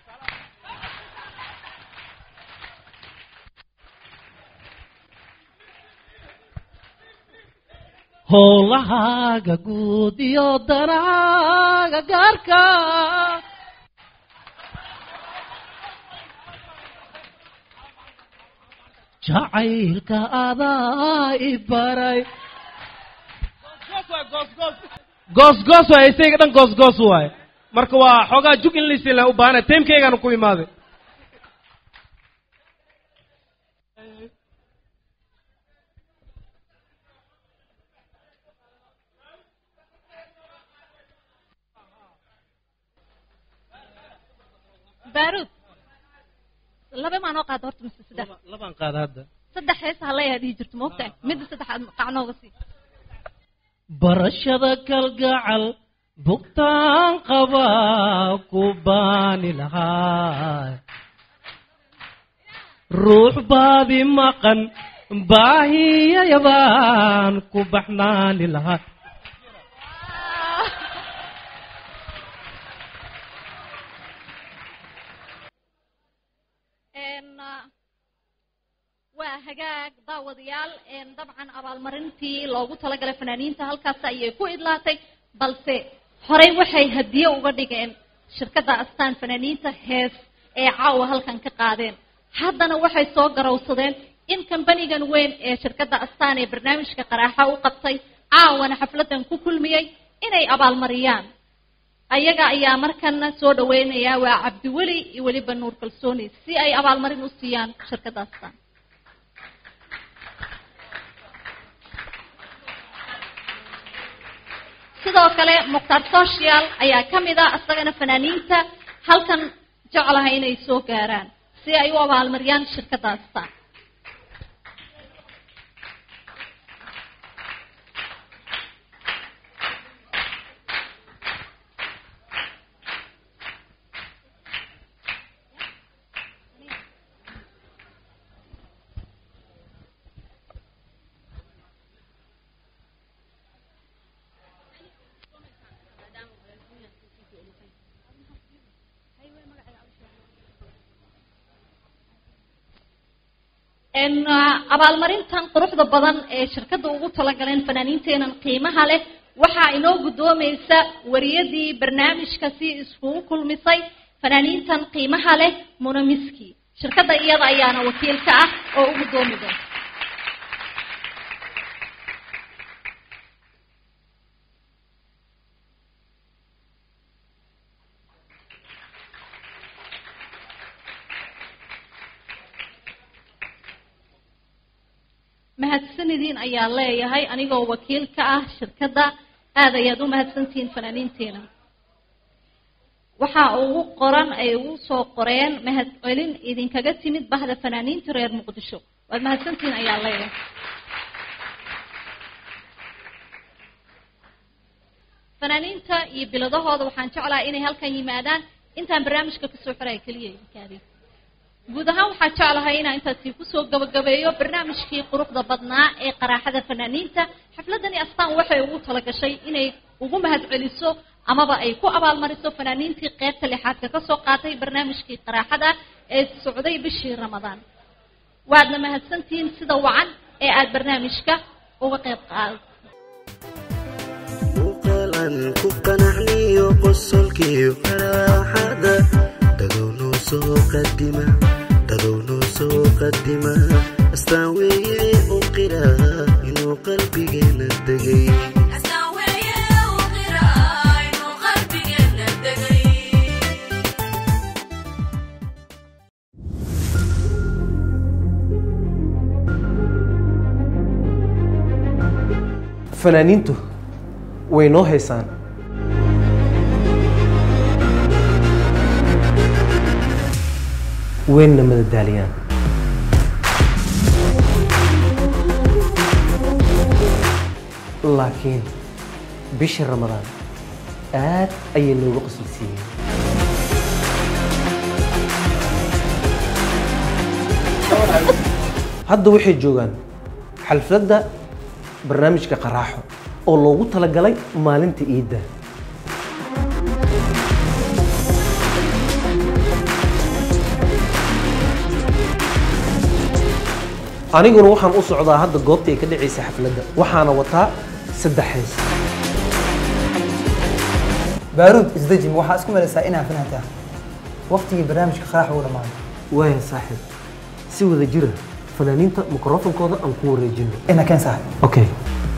S16: howlahaaga guud iyo danaaga gaarka
S9: jacaylka adaa i baray
S16: goosgoos waay isayga dhan goosgoos waaye marka waa xoogaa jug in laisila u baahana teemkeygaana ku imaaday
S3: baaruud laba maa noo qaada horta mise saddex
S16: labaan qaada hadda
S3: saddex hees halayaa dhihi jirto moogtahay midda saddexaad qacnooga sii
S9: barashada kalgacal bugtaan qabaa ku baani lahaa ruux baadi maqan baahiyayabaan ku baxnaani lahaa
S3: Een, ah, waa hagaag daawadayaal een, dabcan abaalmarintii loogu talagalay fanaaniinta halkaas ayay ku idlaatay balse horey waxay hadiye uga dhigeen shirkadda astaan fanaaniinta hees ee caawa halkan ka qaadeen haddana waxay soo garowsadeen in kambanigan weyn ee shirkadda astaan ee barnaamijka qaraaxa u qabtay caawana xafladan ku kulmiyey inay abaalmariyaan ayaga ayaa markana soo dhaweynaya waa cabdiweli iyo weliba nuur kalsooni si ay abaalmarin u siiyaan shirkadda astaan sidoo kale mukhtaar social ayaa ka mid ah isagana fanaaniinta halkan jeclahay inay soo gaaraan si ay u abaalmariyaan shirkadda astaan n abaalmarintan quruxda badan ee shirkadda ugu talagaleen fanaaniinteenan qiimaha leh waxaa inoo guddoomaysa wariyadii barnaamijka si iskugu kulmisay fanaaniintan qiimaha leh munamiski shirkadda iyada ayaana wakiil ka ah oo u guddoomi doonta mahadsanidin ayaa leeyahay anigoo wakiil ka ah shirkadda aad ayaad u mahadsantihiin fanaaniinteena waxaa ugu qoran ay ugu soo qoreen mahad celin idinkaga timid bahda fanaaniinta reer muqdisho waad mahadsantihiin ayaa leeyahay fanaaniinta iyo biladahooda waxaan jeclahay inay halkan yimaadaan intaan barnaamijka kasoo xiraya keliya idinkaadi guud ahaan waxaa jeclahay inaan intaasi kusoo gabagabeeyo barnaamijkii quruxda badnaa ee qaraaxada fanaaniinta xafladani astaan waxay ugu talagashay inay ugu mahadceliso amaba ay ku abaalmariso fanaaniintii qeybta lixaadka kasoo qaatay barnaamijkii qaraaxada ee socday bishii ramadaan waadna mahadsantihiin sida wacan ee aada barnaamijka uga qeyb qaad
S21: muuqaalan ku qanacniyo qosolkiyo faraaxada dadow noo soo qadima dadow noo soo qadima astaan weeye u qira inuu qalbigeena degay
S1: fanaaniintu way noo haysaan wayna madadaaliyaan laakiin bishii ramadaan aad ayay noogu qoslaysiiyeen hadda waxay joogaan xalfadda barnaamijka qaraaxo oo loogu talagalay maalinta iidda aniguna waxaan u socdaa hadda goobta ay ka dhacaysa xafladda waxaana wataa saddex hees
S12: baaruud isdejin waxaa isku malaysaa inaa fanaantaa waqtigii barnaamijka qaraax uu dhamaaday
S1: waaya saaxiib si wada jira fanaaniinta mikrofonkooda aan ku wareejino
S12: ina keen sahay
S1: okay